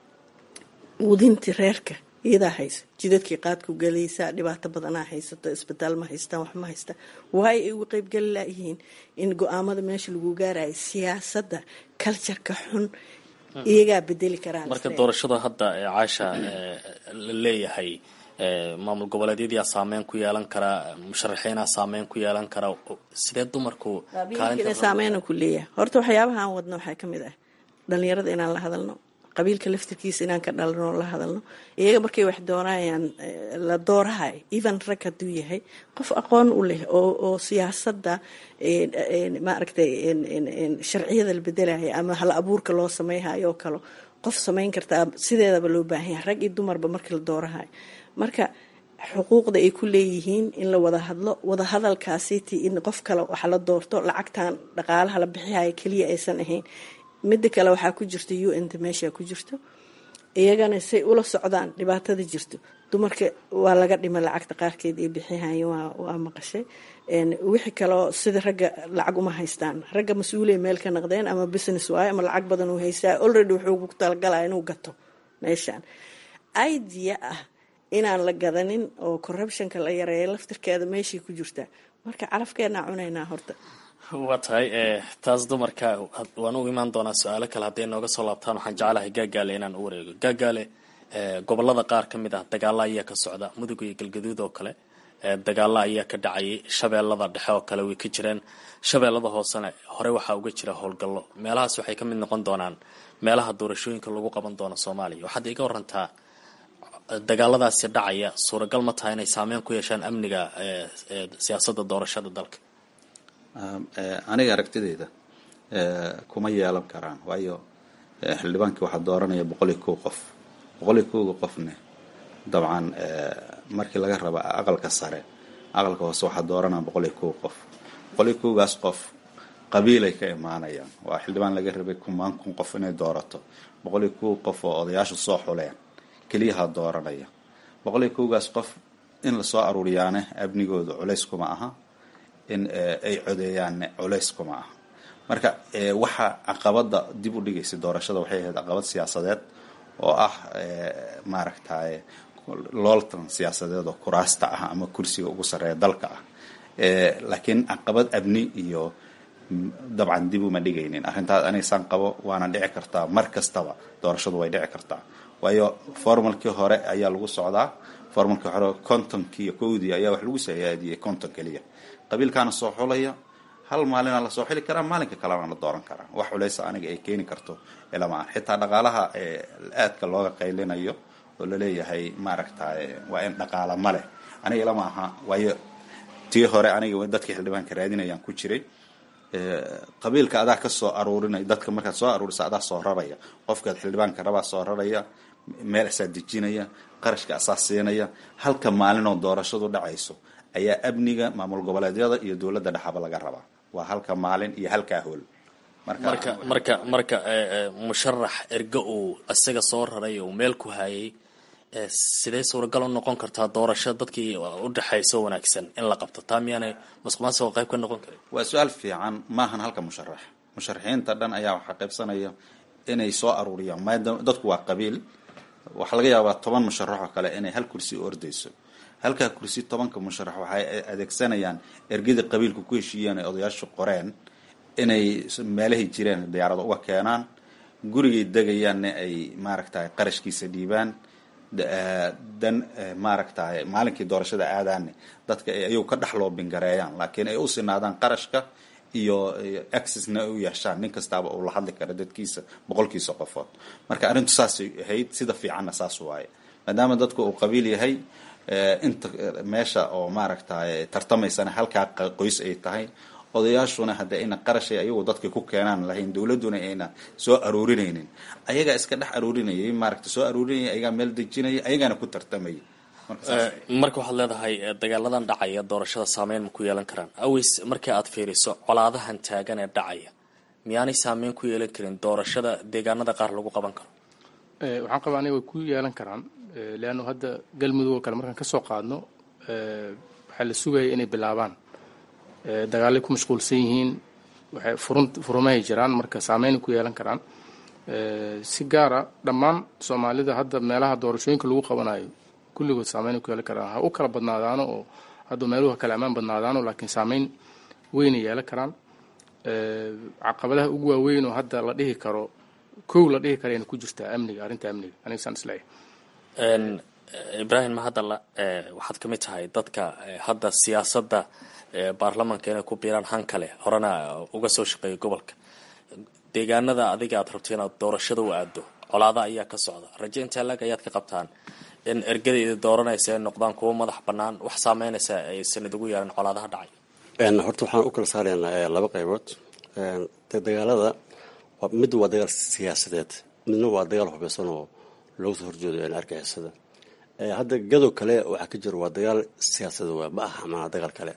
wudintii reerka iyadaa haysa jidadkii qaadku galaysaa dhibaato badanaa haysato isbitaal ma haystaan wax ma haystaan waay ay uga qeybgeli layihiin in go-aamada meesha lagu gaarayo siyaasadda cultureka xun iyagaa bedeli karaan marka doorashada hadda ee caasha la leeyahay maamul goboleedyadiyaa saameyn ku yeelan karaa musharaxiinaa saameyn ku yeelan karaa sidee dumarku saameyn ku leeyahay horta waxyaabaha aan wadno waxaa kamid ah dhalinyarada inaan la hadalno qabiilka laftirkiisa inaan ka dhalano la hadalno iyaga markay wax doonayaan la doorahay even rag hadduu yahay qof aqoon u leh oo siyaasadda maaragtay sharciyada la bedelaya ama hal abuurka loo sameyhayo oo kale qof samayn kartaa sideedaba loo baahan yahay rag iyo dumarba markii la doorahayo marka xuquuqda ay ku leeyihiin in la wada hadlo wada hadalkaasiti in qof kale wax la doorto lacagtan dhaqaalaha la bixihaya keliya aysan ahayn midda kale waxaa ku jirta u n ta meesha ku jirto iyagana say ula socdaan dhibaatada jirto dumarka waa laga dhimay lacagta qaarkeed ay bixihayeen waa maqashay wixii kaleo sida ragga lacag uma haystaan ragga mas-uulay meel ka naqdeen ama business waayo ama lacag badan uu haystaa already wuxuu ku talagalaya inuu gato meeshaan idea ah inaan la gadanin oo corruptionka la yareeya laftirkeeda meeshay ku jirtaa marka calafkeenaa cunaynaa horta waa tahay taas dumarka waan u imaan doonaa su-aalo kale hadday nooga soo laabtaan waxaan jeclahay gaagaale inaan u wareego gaagaale gobolada qaar ka mid ah dagaalo ayaa ka socda mudug iyo galgaduud oo kale dagaalo ayaa ka dhacayay shabeellada dhexe oo kale way ka jireen shabeellada hoosena hore waxaa uga jira howlgallo meelahaas waxay ka mid noqon doonaan meelaha doorashooyinka lagu qaban doono soomaaliya waxaad iga warantaa dagaaladaasi dhacaya suuragal ma tahay inay saameyn ku yeeshaan amniga siyaasadda doorashada dalka aniga aragtideyda kuma yeelan karaan waayo xildhibaankii waxaa dooranaya boqol iyo kow qof boqol iyo kowga qofne dabcan markii laga raba aqalka sare aqalka hoose waxaa dooranaya boqol iyo kow qof boqol iyo kowgaas qof qabiilay ka imaanayaan waa xildhibaan laga rabay kumaan kun qof inay doorato boqol iyo kow qof oo odayaashu soo xuleen keliyaha dooranaya boqol iyo kowgaas qof in lasoo aruuriyaane amnigooda culays kuma aha in ay codeeyaanne culays kuma aha marka waxa caqabada dib u dhigaysa doorashada waxay ahayd caqabad siyaasadeed oo ah maaragtay looltan siyaasadeed oo kuraasta ah ama kursiga ugu sarreeya dalka ah laakiin caqabad amni iyo dabcan dib uma dhigaynin arrintaas aniga saan qabo waana dhici kartaa mar kastaba doorashadu way dhici kartaa waayo formalkii hore ayaa lagu socdaa formalkii hore kontonkii iyo kowdii ayaa wax lagu sayaadiyey konton keliya qabiilkaana soo xulaya hal maalina lasoo xili karaa maalinka kalena la dooran karaa wax culeysa aniga ay keeni karto ilama aan xitaa dhaqaalaha aadka looga qaylinayo oo laleeyahay maaragtay waa in dhaqaala ma leh aniga ilama aha waayo tii hore aniga dadkii xildhibaanka raadinayaan ku jiray qabiilka adaa ka soo aruurinaya dadka markaad soo aruurisa adaa soo raraya qofkaad xildhibaanka rabaa soo raraya meel asaa dejinaya qarashka asaa siinaya halka maalinoo doorashadu dhacayso ayaa amniga maamul goboleedyada iyo dowladda dhexaba laga rabaa waa halka maalin iyo halkaa hool marka marka marka musharax ergo uu isaga soo raray uu meel ku hayay sidee suuragal u noqon kartaa doorasho dadkii udhexayso wanaagsan in la qabto taa miyaanay masuqmaasuqa qayb ka noqon karin waa su-aal fiican maahan halka musharax musharaxiinta dhan ayaa waxaa qaybsanaya inay soo aruuriyaan maadaama dadku waa qabiil waxaa laga yaabaa toban musharax oo kale inay hal kursi ordayso halkaa kursi tobanka musharax waxay adeegsanayaan ergadii qabiilku ku heshiiyeen ay odayaashu qoreen inay meelahay jireen diyaarado uga keenaan gurigay degayaanna ay maaragtay qarashkiisa dhiibaan dan maaragtay maalinkii doorashada aadaanne dadka ay ayagu ka dhex loobingareeyaan laakiin ay u sinaadaan qarashka iyo accessna ay u yeeshaan nin kastaaba uu la hadli kara dadkiisa boqolkiisa qofood marka arrintu saasay ahayd sida fiicanna saas waaye maadaama dadku uu qabiil yahay inta meesha oo maaragtay tartamaysana halkaa qoys ay tahay odayaashuna hadda ayna qarashay ayagu dadka ku keenaan lahayn dowladuna ayna soo aroorinaynin ayagaa iska dhex aroorinayay maaragta soo aroorinaya ayagaa meel dejinaya ayagaana ku tartamaya marka waxaad leedahay dagaaladan dhacaya doorashada saameyn ma ku yeelan karaan aways markii aad fiiriso colaadahan taagan ee dhacaya miyaanay saameyn ku yeelan karin doorashada deegaanada qaar lagu qaban karo waxaan qabaa aniga way ku yeelan karaan leannu hadda galmudug oo kale markaan ka soo qaadno waxaa la sugaya inay bilaabaan dagaalay ku mashquulsan yihiin waxay furun furumahay jiraan marka saameynay ku yeelan karaan si gaara dhammaan soomaalida hadda meelaha doorashooyinka lagu qabanayo kulligood saameynay ku yeelan karaan ha u kala badnaadaano oo hadda meeluhu ha kala ammaan badnaadaano laakiin saameyn weynay yeelan karaan caqabadaha ugu waaweyn oo hadda la dhihi karo kow la dhihi karayna ku jirtaa amniga arrinta amniga aniga saan isleeyahay ibraahim mahadalla waxaad ka mid tahay dadka hadda siyaasadda baarlamanka inay ku biiraan han kale horena uga soo shaqeeya gobolka deegaanada adiga aad rabto inaad doorashada u aado colaada ayaa ka socda raje intaa laag ayaad ka qabtaan in ergadayda dooranaysa ay noqdaan kuwo madax bannaan wax saameynaysa aysan idigu yeelan colaadaha dhacay horta waxaan u kala saaraynaa laba qaybood dagaalada mid waa dagaal siyaasadeed midna waa dagaal hubeysan oo loogu soo horjeedo argixisada hadda gadow kale waxaa ka jira waa dagaal siyaasadeed waa ma aha manaa dagaal kale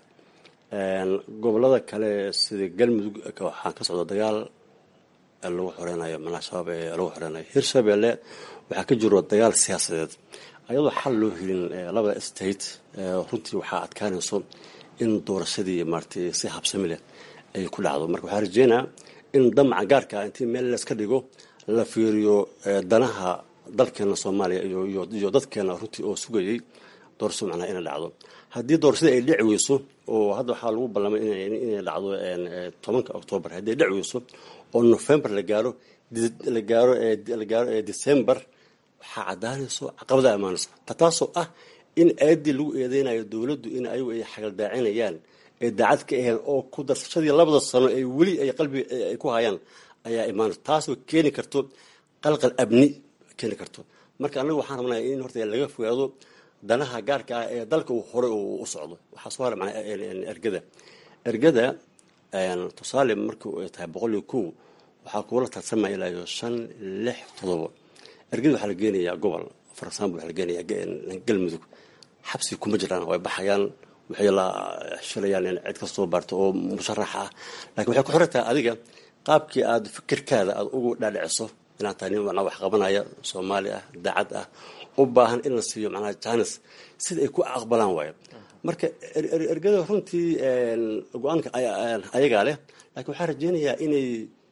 gobolada kale sida galmudug waxaa ka socda dagaal lagu xoreynayo manaa shabaab ee lagu xoreynayo hirshabelle waxaa ka jiro dagaal siyaasadeed ayadoo xal loo helin labada state runtii waxaa adkaanayso in doorashadii maaratay si habsami leh ay ku dhacdo marka waxaa rajeynaa in damaca gaarka intii meel layska dhigo la fiiriyo danaha dalkeena soomaaliya iyo dadkeena runtii oo sugayay doorasho macnaha inay dhacdo haddii doorashada ay dhici weyso oo hadda waxaa lagu ballamay inay dhacdo tobanka oktoobar haddii ay dhici weyso oo november la gaaro la gaaro la gaaro december waxaa caddaanayso caqabada imaanayso taasoo ah in aadii lagu eedeynayo dowladdu in ayagu ay xagaldaacinayaan ee daacad ka aheen oo ku darsashadii labada sano ee weli ay qalbiga ay ku hayaan ayaa imaanayso taasoo keeni karto qalqal abni keeni karto marka annaga waxaan rabnaa in horta laga fogaado danaha gaarka ah ee dalka uu horey u socdo waxaa soo hara macnaa ergada ergada tusaale markii ay tahay boqol iyo kow waxaa kuula tartamaya ilaa iyo shan lix todobo ergada waxaa la geenayaa gobol for example waxaa la geenayaa galmudug xabsi kuma jiraan way baxayaan waxay la shilayaan in cid kastoo baarto oo musharax ah lakiin waxay ku xiran tahay adiga qaabkii aada fikirkaada aada ugu dhaadhiciso inaad tahay nin macnaa wax qabanaya soomaali ah daacad ah u baahan in la siiyo macnaha janis sida ay ku aqbalaan waayo marka ergada runtii go-aanka ayagaa leh laakiin waxaan rajeynayaa inay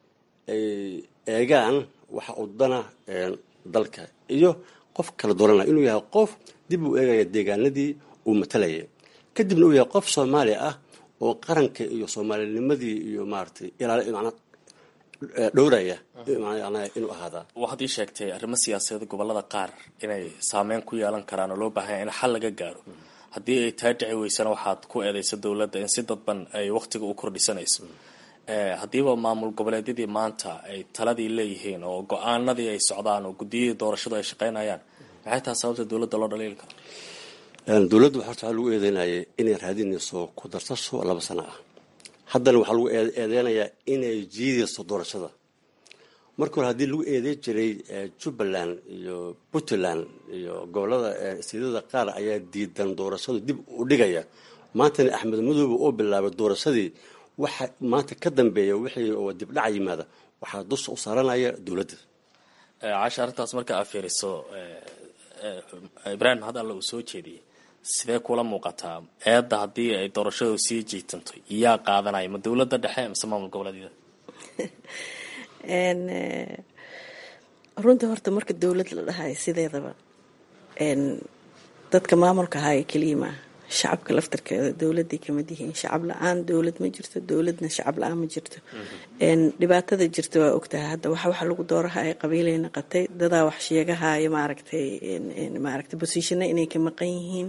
eegaan waxa uu dana dalka iyo qof kala dooranaya inuu yahay qof dib uu eegaya deegaanadii uu matalayay kadibna uu yahay qof soomaali ah oo qaranka iyo soomaalinimadii iyo maaratay ilaal manaa dhowraya inuu ahaadaa waxaad ii sheegtay arrimo siyaasadeed gobolada qaar inay saameyn ku yeelan karaan oo loo baahanya in xal laga gaaro haddii ay taa dhici weysana waxaad ku eedeysa dowladda in si dadban ay wakhtiga u kordhisanayso haddiiba maamul goboleedyadii maanta ay taladii leeyihiin oo go-aanadii ay socdaan oo guddiyadii doorashadu ay shaqeynayaan maxay tahay sababta dowladda loo dhaliili karo dowladda horta waxaa lagu eedeynayay inay raadinayso ku darsasho laba sano ah haddana waxaa lagu eedeynayaa inay jiidayso doorashada marka hore haddii lagu eedeyn jiray jubbaland iyo puntland iyo gobolada siidada qaar ayaa diidan doorashadu dib u dhigaya maantana axmed madoobe oo bilaabay doorashadii waxa maanta ka dambeeya wixii oo dibdhaca yimaada waxaa dusha u saaranaya dowladda casha arrintaas marka aad fiiriso ibraahim had alla uu soo jeediyey sidee kula muuqataa eedda haddii ay doorashadu sii jiitanto yaa qaadanaya ma dowladda dhexe mise maamul goboleedyada runta horta marka dowlad la dhahayo sideedaba dadka maamulka ahaayo keliya maaha shacabka laftarkeeda dowladay kamid yihiin shacab la-aan dowlad ma jirto dowladna shacab la-aan ma jirto dhibaatada jirta waa ogtahay hadda wax waxa lagu doorahayo qabiilay naqatay dadaa wax sheegahayo maaragtay maaragtay bosiishana inay ka maqan yihiin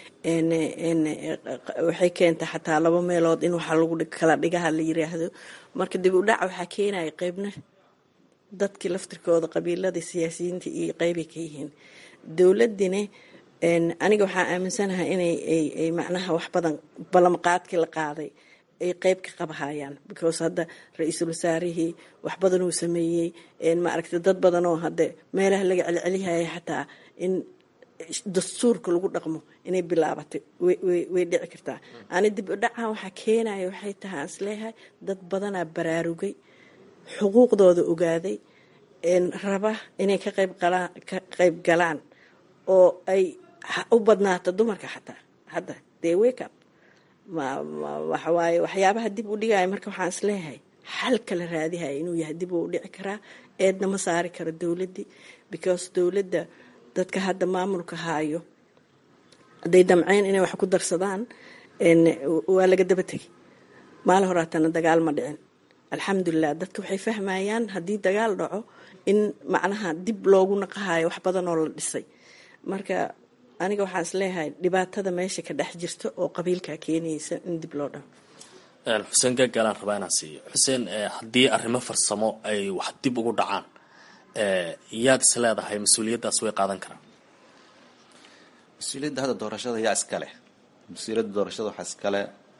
waxay keentay xataa laba meelood in waxa lagu kala dhigaha la yiraahdo marka dib u dhac waxaa keenaya qeybna dadkii laftirkooda qabiiladii siyaasiyiinta iyo qeybay ka yihiin dowladina aniga waxaa aaminsanahay inay ay macnaha wax badan ballanqaadkii la qaaday ay qeyb ka qabahayaan because hadda ra-iisul wasaarihii wax badan uu sameeyey maaragtay dad badan oo hadde meelaha laga celcelihaya xataa in dastuurka lagu dhaqmo inay bilaabatay way dhici kartaa ani dib u dhacan waxaa keenaya waxay tahay aan isleeyahay dad badanaa baraarugay xuquuqdooda ogaaday raba inay ka qayb galaan oo ay u badnaato dumarka xataa hadda dee wake up waxawaaye waxyaabaha dib u dhigaya marka waxaan isleeyahay xal kala raadihaya inuu yahay dib uu dhici karaa eedna ma saari karo dowladdii because dowladda dadka hadda maamulka haayo hadday damceen inay wax ku darsadaan waa laga daba tegay maala horaatana dagaal ma dhicin alxamdulilah dadka waxay fahmayaan haddii dagaal dhaco in macnaha dib loogu naqahayo wax badan oo la dhisay marka aniga waxaan isleeyahay dhibaatada meesha ka dhex jirta oo qabiilkaa keenaysa in dib loo dhaco xuseen gagalaan rabaa inaan siiyo xuseen haddii arrimo farsamo ay wax dib ugu dhacaan yaad is leedahay mas-uuliyaddaas way qaadan karaan mas-uuliyadda hadda doorashada yaa iskale mas-uuliyadda doorashada waxaa iskale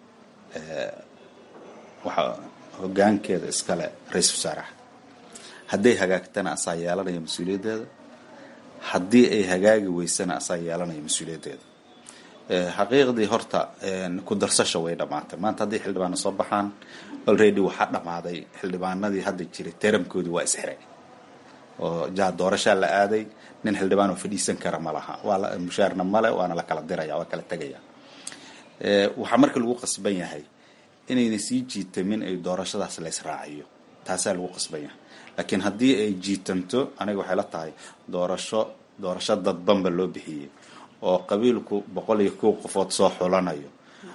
waxaa hogaankeeda iskale ra-iisul wasaaraha hadday hagaagtana asaa yeelanaya mas-uuliyaddeeda haddii ay hagaagi weysana asaa yeelanaya mas-uuliyaddeeda xaqiiqdii horta ku darsasha way dhammaatay maanta haddii xildhibaano soo baxaan already waxaa dhammaaday xildhibaanadii hadda jiray teramkoodii waa isxiray oo jaa doorashaa la aaday nin xildhibaan oo fadhiisan kara ma laha waa mushaarna male waana la kala diraya waa kala tegaya waxaa marka lagu qasban yahay inayna sii jiitamin ay doorashadaas la israaciyo taasaa lagu qasban yahay laakiin haddii ay jiitanto aniga waxay la tahay doorasho doorasho dadbanba loo bixiyey oo qabiilku boqol iyo kow qofood soo xulanayo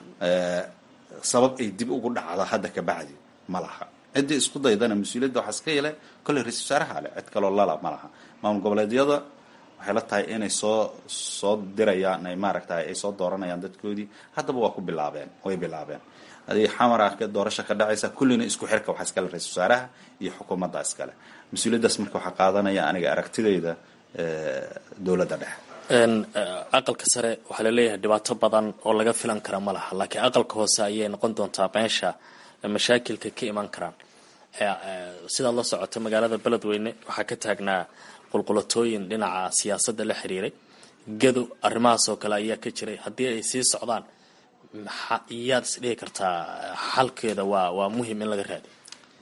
sabab ay dib ugu dhacdo hadda ka bacdi ma laha ciddii isku daydana mas-uuliyadda waxaa iska yele kolley ra-isul wasaaraha leh cid kaloo lala ma laha maamul goboleedyada waxay la tahay inay soo soo dirayaan ay maaragtay ay soo dooranayaan dadkoodii haddaba waa ku bilaabeen way bilaabeen hadii xamar ah doorasho ka dhacaysa kullina isku xirka waxaa iskale ra-isul wasaaraha iyo xukuumadda iskale mas-uuliyaddaas marka waxaa qaadanaya aniga aragtidayda dowladda dhexe aqalka sare waxaa laleeyahay dhibaato badan oo laga filan kara ma laha laakiin aqalka hoose ayay noqon doontaa meesha mashaakilka ka iman karaan sidaad la socoto magaalada beledweyne waxaa ka taagnaa qulqulatooyin dhinaca siyaasadda la xiriiray gado arrimahaas oo kale ayaa ka jiray haddii ay sii socdaan yaad is dhihi kartaa xalkeeda waa waa muhim in laga raadiyo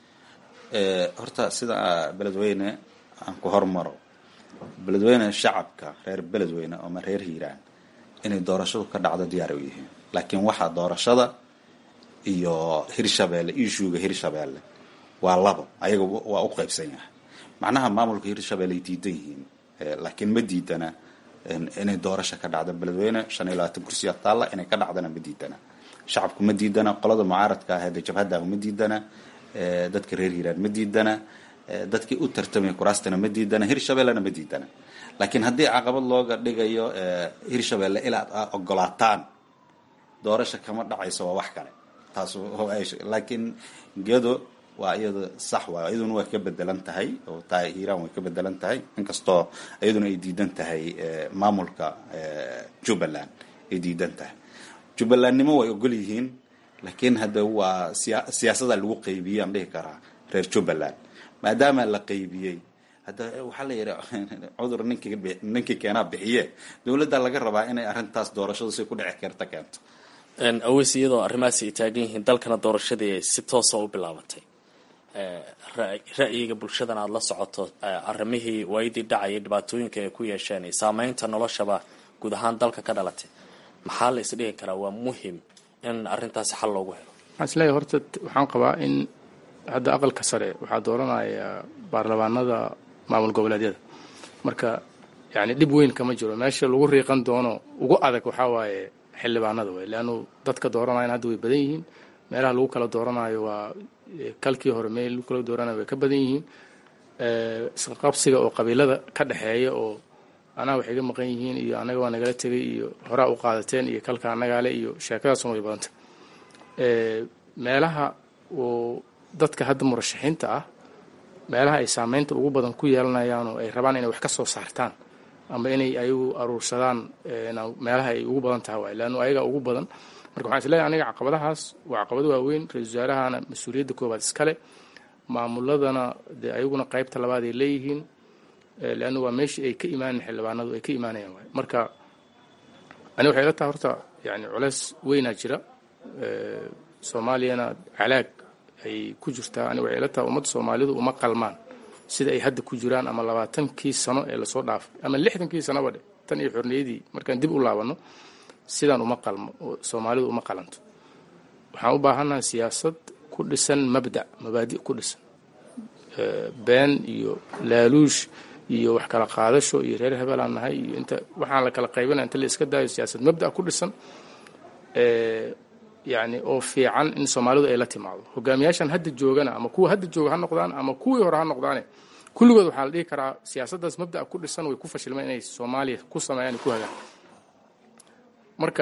horta sida beledweyne aan ku hormaro beledweyne shacabka reer beledweyne ama reer hiiraan inay doorashadu ka dhacdo diyaar u yihiin laakiin waxaa doorashada iyo hirshabeelle ishuuga hirshabeelle waa labo ayaga waa u qaybsan yahay macnaha maamulka hirshabeelle ay diidan yihiin laakiin ma diidana inay doorasho ka dhacdo beledweyne shan iyo labaatan kursiya taalla inay ka dhacdana ma diidana shacabku ma diidana qolada mucaaradka ah ee jabhaddaah ma diidana dadka reer hiiraan ma diidana dadkii u tartamaya kuraastana ma diidana hirshabellena ma diidana laakiin haddii caqabad looga dhigayo hirshabelle ilaad a ogolaataan doorasha kama dhacayso waa wax kale taas laakiin gedo waa iyada sax waay iyaduna waa ka bedelan tahay oo taa hiiraan way ka bedelan tahay inkastoo iyaduna ay diidan tahay maamulka jubbaland ay diidan tahay jubbalandnimo way ogol yihiin laakiin hadda waa siya siyaasada lagu qaybiyey aan dhihi karaa reer jubbaland maadaama la qaybiyey hadda waxaa la yidhi cudur ninkii ninkii keenaa bixiye dowladda laga rabaa inay arrintaas doorashadu si ku dhici karta keento aweys iyadoo arrimahaasi ay taagan yihiin dalkana doorashadii ay si toosa u bilaabatay ra'yiga bulshadana aada la socoto arrimihii waayadii dhacayay dhibaatooyinka ay ku yeesheen iyo saameynta noloshaba guud ahaan dalka ka dhalatay maxaa la isdhihi karaa waa muhim in arrintaasi xal loogu helo waxaan isleeyahay horta waxaan qabaa in hadda aqalka sare waxaa dooranaya baarlamaanada maamul goboleedyada marka yani dhib weyn kama jiro meesha lagu riiqan doono ugu adag waxaa waaye xildhibaanada wey leannu dadka dooranayan hadda way badan yihiin meelaha lagu kala dooranayo waa kalkii hore meel lagu kala dooranayo way ka badan yihiin isqaqabsiga oo qabiilada ka dhexeeya oo anaa wax iga maqan yihiin iyo anaga waa nagala tegay iyo horaa u qaadateen iyo kalka anagaale iyo sheekadaasun way badanta meelaha oo dadka hadda murashaxiinta ah meelaha ay saameynta ugu badan ku yeelanayaan oo ay rabaan inay wax ka soo saartaan ama inay ayagu aruursadaan meelaha ay ugu badan tahay waay leannu ayaga ugu badan marka waxaan isleeyahay aniga caqabadahaas waa caqabado waaweyn ra-isul wasaarahana mas-uuliyadda koobaad iskale maamuladana dee ayaguna qaybta labaad ay leeyihiin leanna waa meeshii ay ka imaanayan xildhibaanadu ay ka imaanayaan waay marka ani waxay ila tahay horta yani culeys weynaa jira soomaaliyana calaag ay ku jirtaa ani waxay ila tahay ummadda soomaalidu uma qalmaan sida ay hadda ku jiraan ama labaatankii sano ee lasoo dhaafay ama lixdankii sanoba dhe tan iyo xorniyadii markaan dib u laabanno sidaan uma qalmo soomaalidu uma qalanto waxaan u baahannahay siyaasad ku dhisan mabda mabaadi' ku dhisan been iyo laaluush iyo wax kala qaadasho iyo reer hebelaan nahay iyo inta waxaan la kala qaybinaya inta la iska daayo siyaasad mabda' ku dhisan yani oo fiican in soomaalidu ay la timaado hogaamiyaashan hadda joogana ama kuwa hadda jooga ha noqdaan ama kuwii hore ha noqdaane kulligood waxaa la dhihi karaa siyaasaddaas mabda'a ku dhisan way ku fashilmeen inay soomaaliya ku sameeyaan ku hagaan marka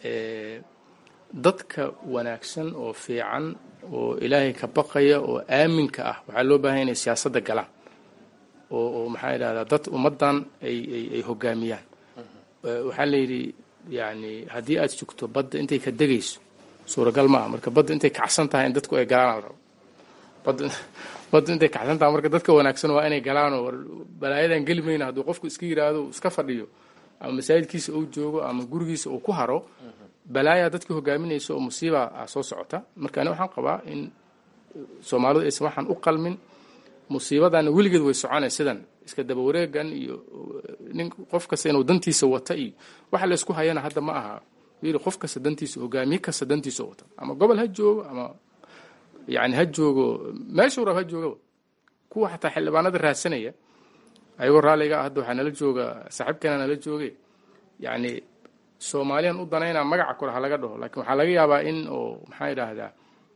dadka wanaagsan oo fiican oo ilaahay ka baqaya oo aaminka ah waxaa loo baahanya inay siyaasadda galaan oo oo maxaa yidhahdaa dad ummaddan ay ay ay hogaamiyaan waxaa la yidhi yani haddii aad sugto badda intay ka degayso suuragal maaha marka badda intay kacsan tahay in dadku ay galaan al rabo badda badda intay kacsan tahay marka dadka wanaagsan waa inay galaanoo war balaayadan geli mayna hadduu qofku iska yidhaahdo iska fadhiyo ama masaajidkiisa uu joogo ama gurigiisa uu ku haro balaayaa dadka hogaaminaysa oo musiiba ah soo socota marka ani waxaan qabaa in soomaalidu aysan waxaan u qalmin musiibadana weligeed way soconay sidan iska daba wareegan iyo nin qof kasta inuu dantiisa wata iyo waxa la isku hayana hadda ma aha yiri qof kasta dantiisa hogaamiye kasta dantiisa wata ama gobol ha joogo ama yani ha joogo meeshuu rab ha joogaba kuwa xataa xildhibaanada raadsanaya ayagoo raalliga ah hadda waxaa nala jooga saaxiibkeena nala jooge yani soomaaliyan u danaynaa magaca kore ha laga dhaho laakiin waxaa laga yaabaa in oo maxaa idhaahdaa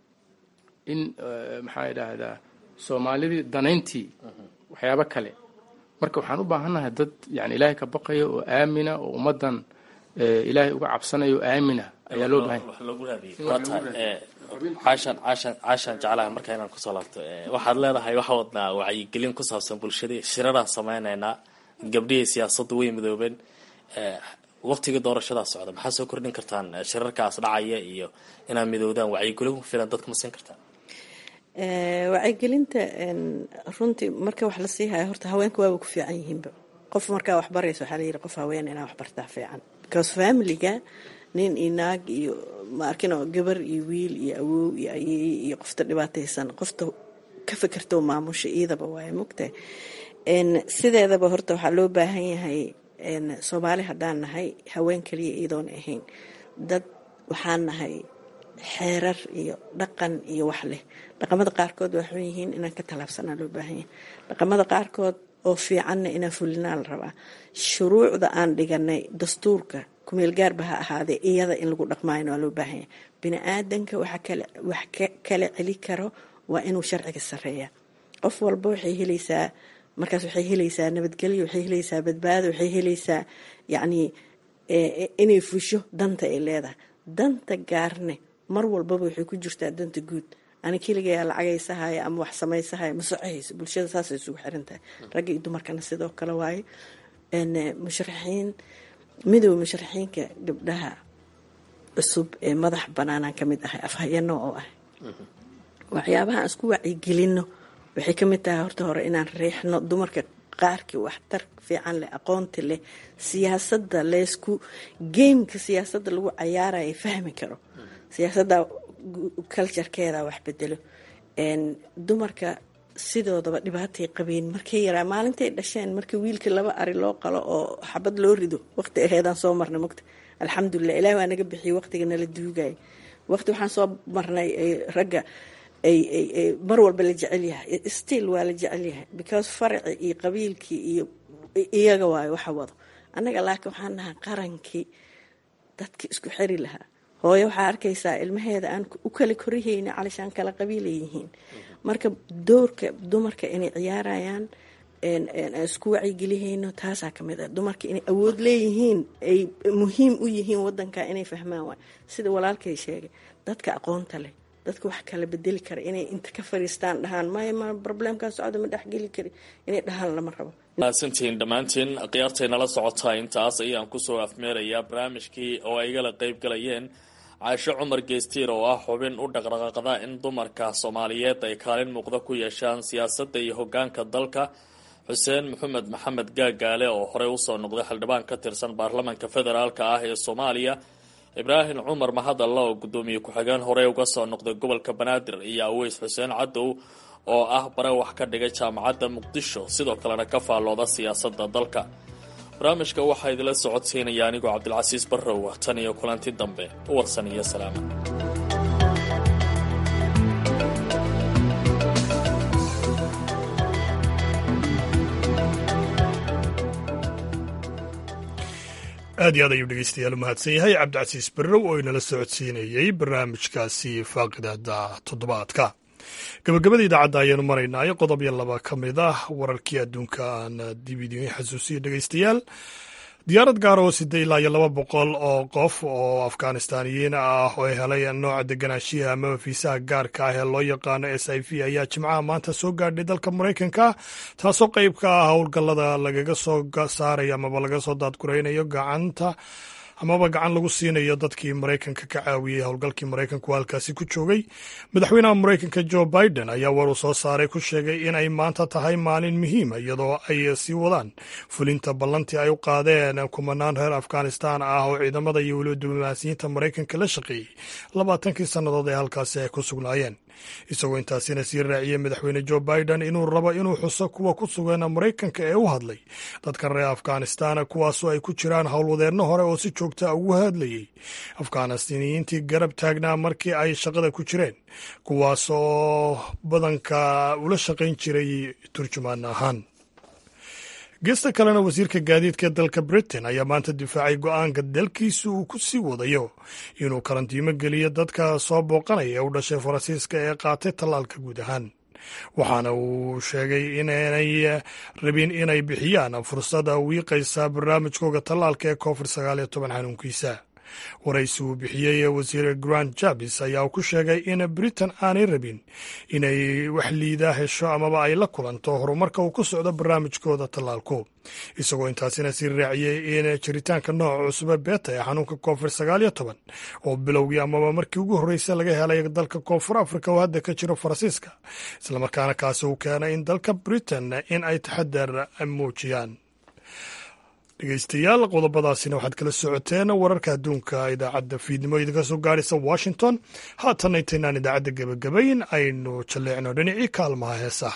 in maxaa idhaahdaa soomaalidii danayntii waxyaabo kale marka waxaan u baahannahay dad yani ilaahay ka baqaya oo aamina oo ummaddan ilaahay uga cabsanaya oo aamina ayaa loo baahanya caashan caashan caashan jeclaha marka inaan kusoo laabto waxaad leedahay waxa wadnaa wacyigelin ku saabsan bulshadii shiraraan sameynaynaa gabdhihii siyaasaddu way midoobeen waqtigii doorashadaa socda maxaa soo kordhin kartaan shirarkaas dhacaya iyo inaad midoodaan wacyigelin ku filan dadka ma siin kartaan wacyigelinta runtii marka wax la sii haya horta haweenka waaba ku fiican yihiinba qof markaa wax baraysa waxaa layidhi qof haween inaa wax bartaa fiican because familiga nin iyo naag iyo ma arkino gabar iyo wiil iyo awow iyo ayeeye iyo qofta dhibaataysan qofta ka fikirta oo maamusha iidaba waaye mugtahay sideedaba horta waxaa loo baahan yahay soomaali haddaan nahay haween kaliya iyadoona ahayn dad waxaan nahay xeerar iyo dhaqan iyo wax leh dhaqamada qaarkood waa xun yihiin inaan ka tallaabsanaa loo baahan yahay dhaqamada qaarkood oo fiicanna inaan fulinaa la rabaa shuruucda aan dhiganay dastuurka kumeel gaarba ha ahaadee iyada in lagu dhaqmaayna waa loo baahan yahay bini aadanka waxa kale wax kala celi karo waa inuu sharciga sareeya qof walba waxay helaysaa markaas waxay helaysaa nabadgelyo waxay helaysaa badbaado waxay helaysaa yacnii inay fusho danta ay leedahay danta gaarne mar walbaba waxay ku jirtaa danta guud ani keligayaa lacagaysahaya ama wax samaysahaya ma socohayso bulshada saasay isugu xiran tahay ragga iyo dumarkana sidoo kale waaye musharaxiin midooda musharaxiinka gabdhaha cusub ee madax banaanaan ka mid ahay afhayano oo ah waxyaabaha aan isku wacyigelino waxay ka mid tahay horta hore inaan riixno dumarka qaarkii waxtar fiican leh aqoonti leh siyaasadda leysku geymka siyaasadda lagu cayaaraya fahmi karo siyaasadda culturekeeda wax bedelo dumarka sidoodaba dhibaatay qabeen markay yaraa maalintay dhasheen markii wiilkii laba ari loo qalo oo xabad loo rido waqti aheedaan soo marnay mogta alxamdulilah ilahi waa naga bixiyay waqtiga nala duugaya waqti waxaan soo marnay ragga ay mar walba la jecel yahay still waa la jecel yahay because faraci iyo qabiilkii iyo iyaga waayo waxa wado annaga laakiin waxaan nahay qarankii dadki isku xeri lahaa hooyo waxaa arkaysaa ilmaheeda aan u kala korihayni calishaan kala qabiilay yihiin marka doorka dumarka inay ciyaarayaan isku wacyigelihayno taasaa kamid ah dumarka inay awood leeyihiin ay muhiim u yihiin wadanka inay fahmaan waay sida walaalkay sheegay dadka aqoonta leh dadka wax kala bedeli kara inay inta ka fariistaan dhahaan maya ma problemkaa socda ma dhexgeli kari inay dhahaan lama rabo mahadsantihiin dhammaantiin khiyaartay nala socotaa intaas ayaan kusoo afmeerayaa barnaamijkii oo ay igala qayb galayeen caasho cumar geestiir oo ah xubin u dhaqdhaqaaqda in dumarka soomaaliyeed ay kaalin muuqda ku yeeshaan siyaasadda iyo hogaanka dalka xuseen maxamed maxamed gaagaale oo horey usoo noqday xildhibaan ka tirsan baarlamanka federaalka ah ee soomaaliya ibraahim cumar mahadalla oo guddoomiye ku-xigeen horey uga soo noqday gobolka banaadir iyo aweys xuseen cadow oo ah bare wax ka dhigay jaamacadda muqdisho sidoo kalena ka faallooda siyaasadda dalka barnaamijka waxaa idila socodsiinaya anigoo cabdilcasiis barrow tan iyo kulanti dambe warsan iyo salaama aad iyo aad ayuu dhegeystayaal u mahadsan yahay cabdicasiis barrow oo inala socodsiinayey barnaamijkaasi faaqidada toddobaadka gabagabada idaacadda ayaanu maraynaayo qodob iyo laba ka mid ah wararkii adduunka aan dib idiin xasuusiyo dhegeystayaal diyaarad gaar oo sida ilaa iyo laba boqol oo qof oo afghanistaaniyiin ah oo helay nooca deganaanshiha amaba fiisaha gaarka ah ee loo yaqaano s i v ayaa jimcaha maanta soo gaadhay dalka maraykanka taasoo qayb ka ah howlgallada lagaga soo saarayo amaba laga soo daadguraynayo gacanta amaba gacan lagu siinayo dadkii maraykanka ka caawiyey howlgalkii maraykanku halkaasi ku joogay madaxweynaha maraykanka jo biden ayaa war uu soo saaray ku sheegay in ay maanta tahay maalin muhiima iyadoo ay sii wadaan fulinta ballantii ay u qaadeen kumanaan reer afghanistan ah oo ciidamada iyo weliba diblomaasiyiinta maraykanka la shaqeeyey labaatankii sannadood ee halkaasi ay ku sugnaayeen isagoo intaasina sii raaciyey madaxweyne jo biden inuu rabo inuu xuso kuwa ku sugan maraykanka ee u hadlay dadka reer afghanistan kuwaasoo ay ku jiraan howlwadeenno hore oo si joogta ugu hadlayey afghanistaniyiintii garab taagnaa markii ay shaqada ku jireen kuwaas oo badanka ula shaqayn jiray turjumaan ahaan geesta kalena wasiirka gaadiidka dalka britain ayaa maanta difaacay go-aanka dalkiisa uu ku sii wadayo inuu karantiimo geliyo dadka soo booqanaya ee u dhashay faransiiska ee qaatay tallaalka guud ahaan waxaana uu sheegay inaanay rabin inay bixiyaan fursada wiiqaysa barnaamijkooga tallaalka ee covid sagaal iyo toban xanuunkiisa waraysi uu bixiyey wasiir grant jabis ayaa ku sheegay in britain aanay rabin inay wax liida hesho amaba ay la kulanto horumarka uu ku socdo barnaamijkooda tallaalku isagoo intaasina sii raaciyey in jiritaanka nooca cusube beeta ee xanuunka koonfur sagaal iyo toban oo bilowgii amaba markii ugu horreysay laga helay dalka koonfur afrika oo hadda ka jiro faransiiska islamarkaana kaasi uu keenay in dalka britain in ay taxadar muujiyaan dhegeystayaal qodobadaasina waxaad kala socoteen wararka adduunka idaacadda fiidnimo idinka soo gaaraysa washington haatan intaynaan idaacadda gebagabayn aynu jalleecno dhinacii kaalmaha heesaha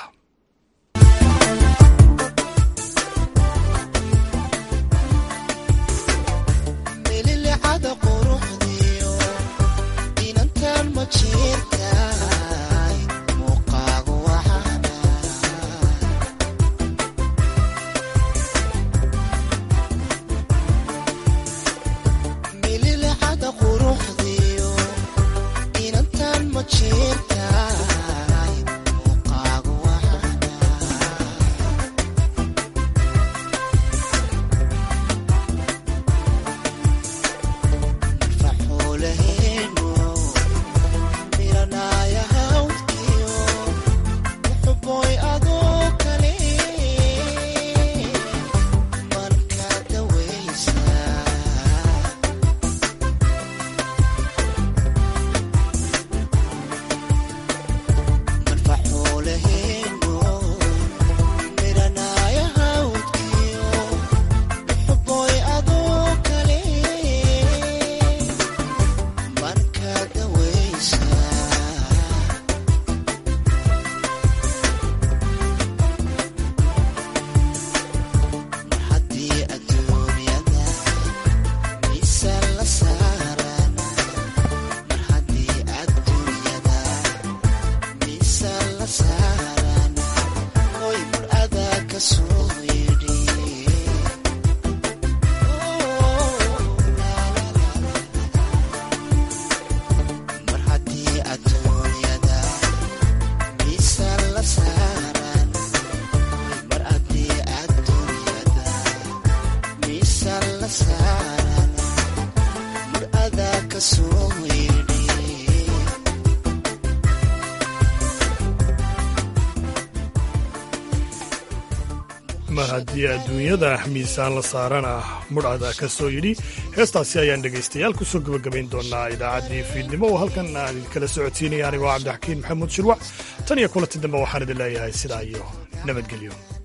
mar haddii adduunyada miisaan la saarana mudhada ka soo yidhi heestaasi ayaan dhegaystayaal kusoo gebagabayn doonaa idaacaddii fiidnimo oo halkan aan idinkala socodsiinaya anigoo cabdixakiin maxamuud shirwac tan iyo kulanti dambe waxaan idin leeyahay sidaa iyo nabadgelyo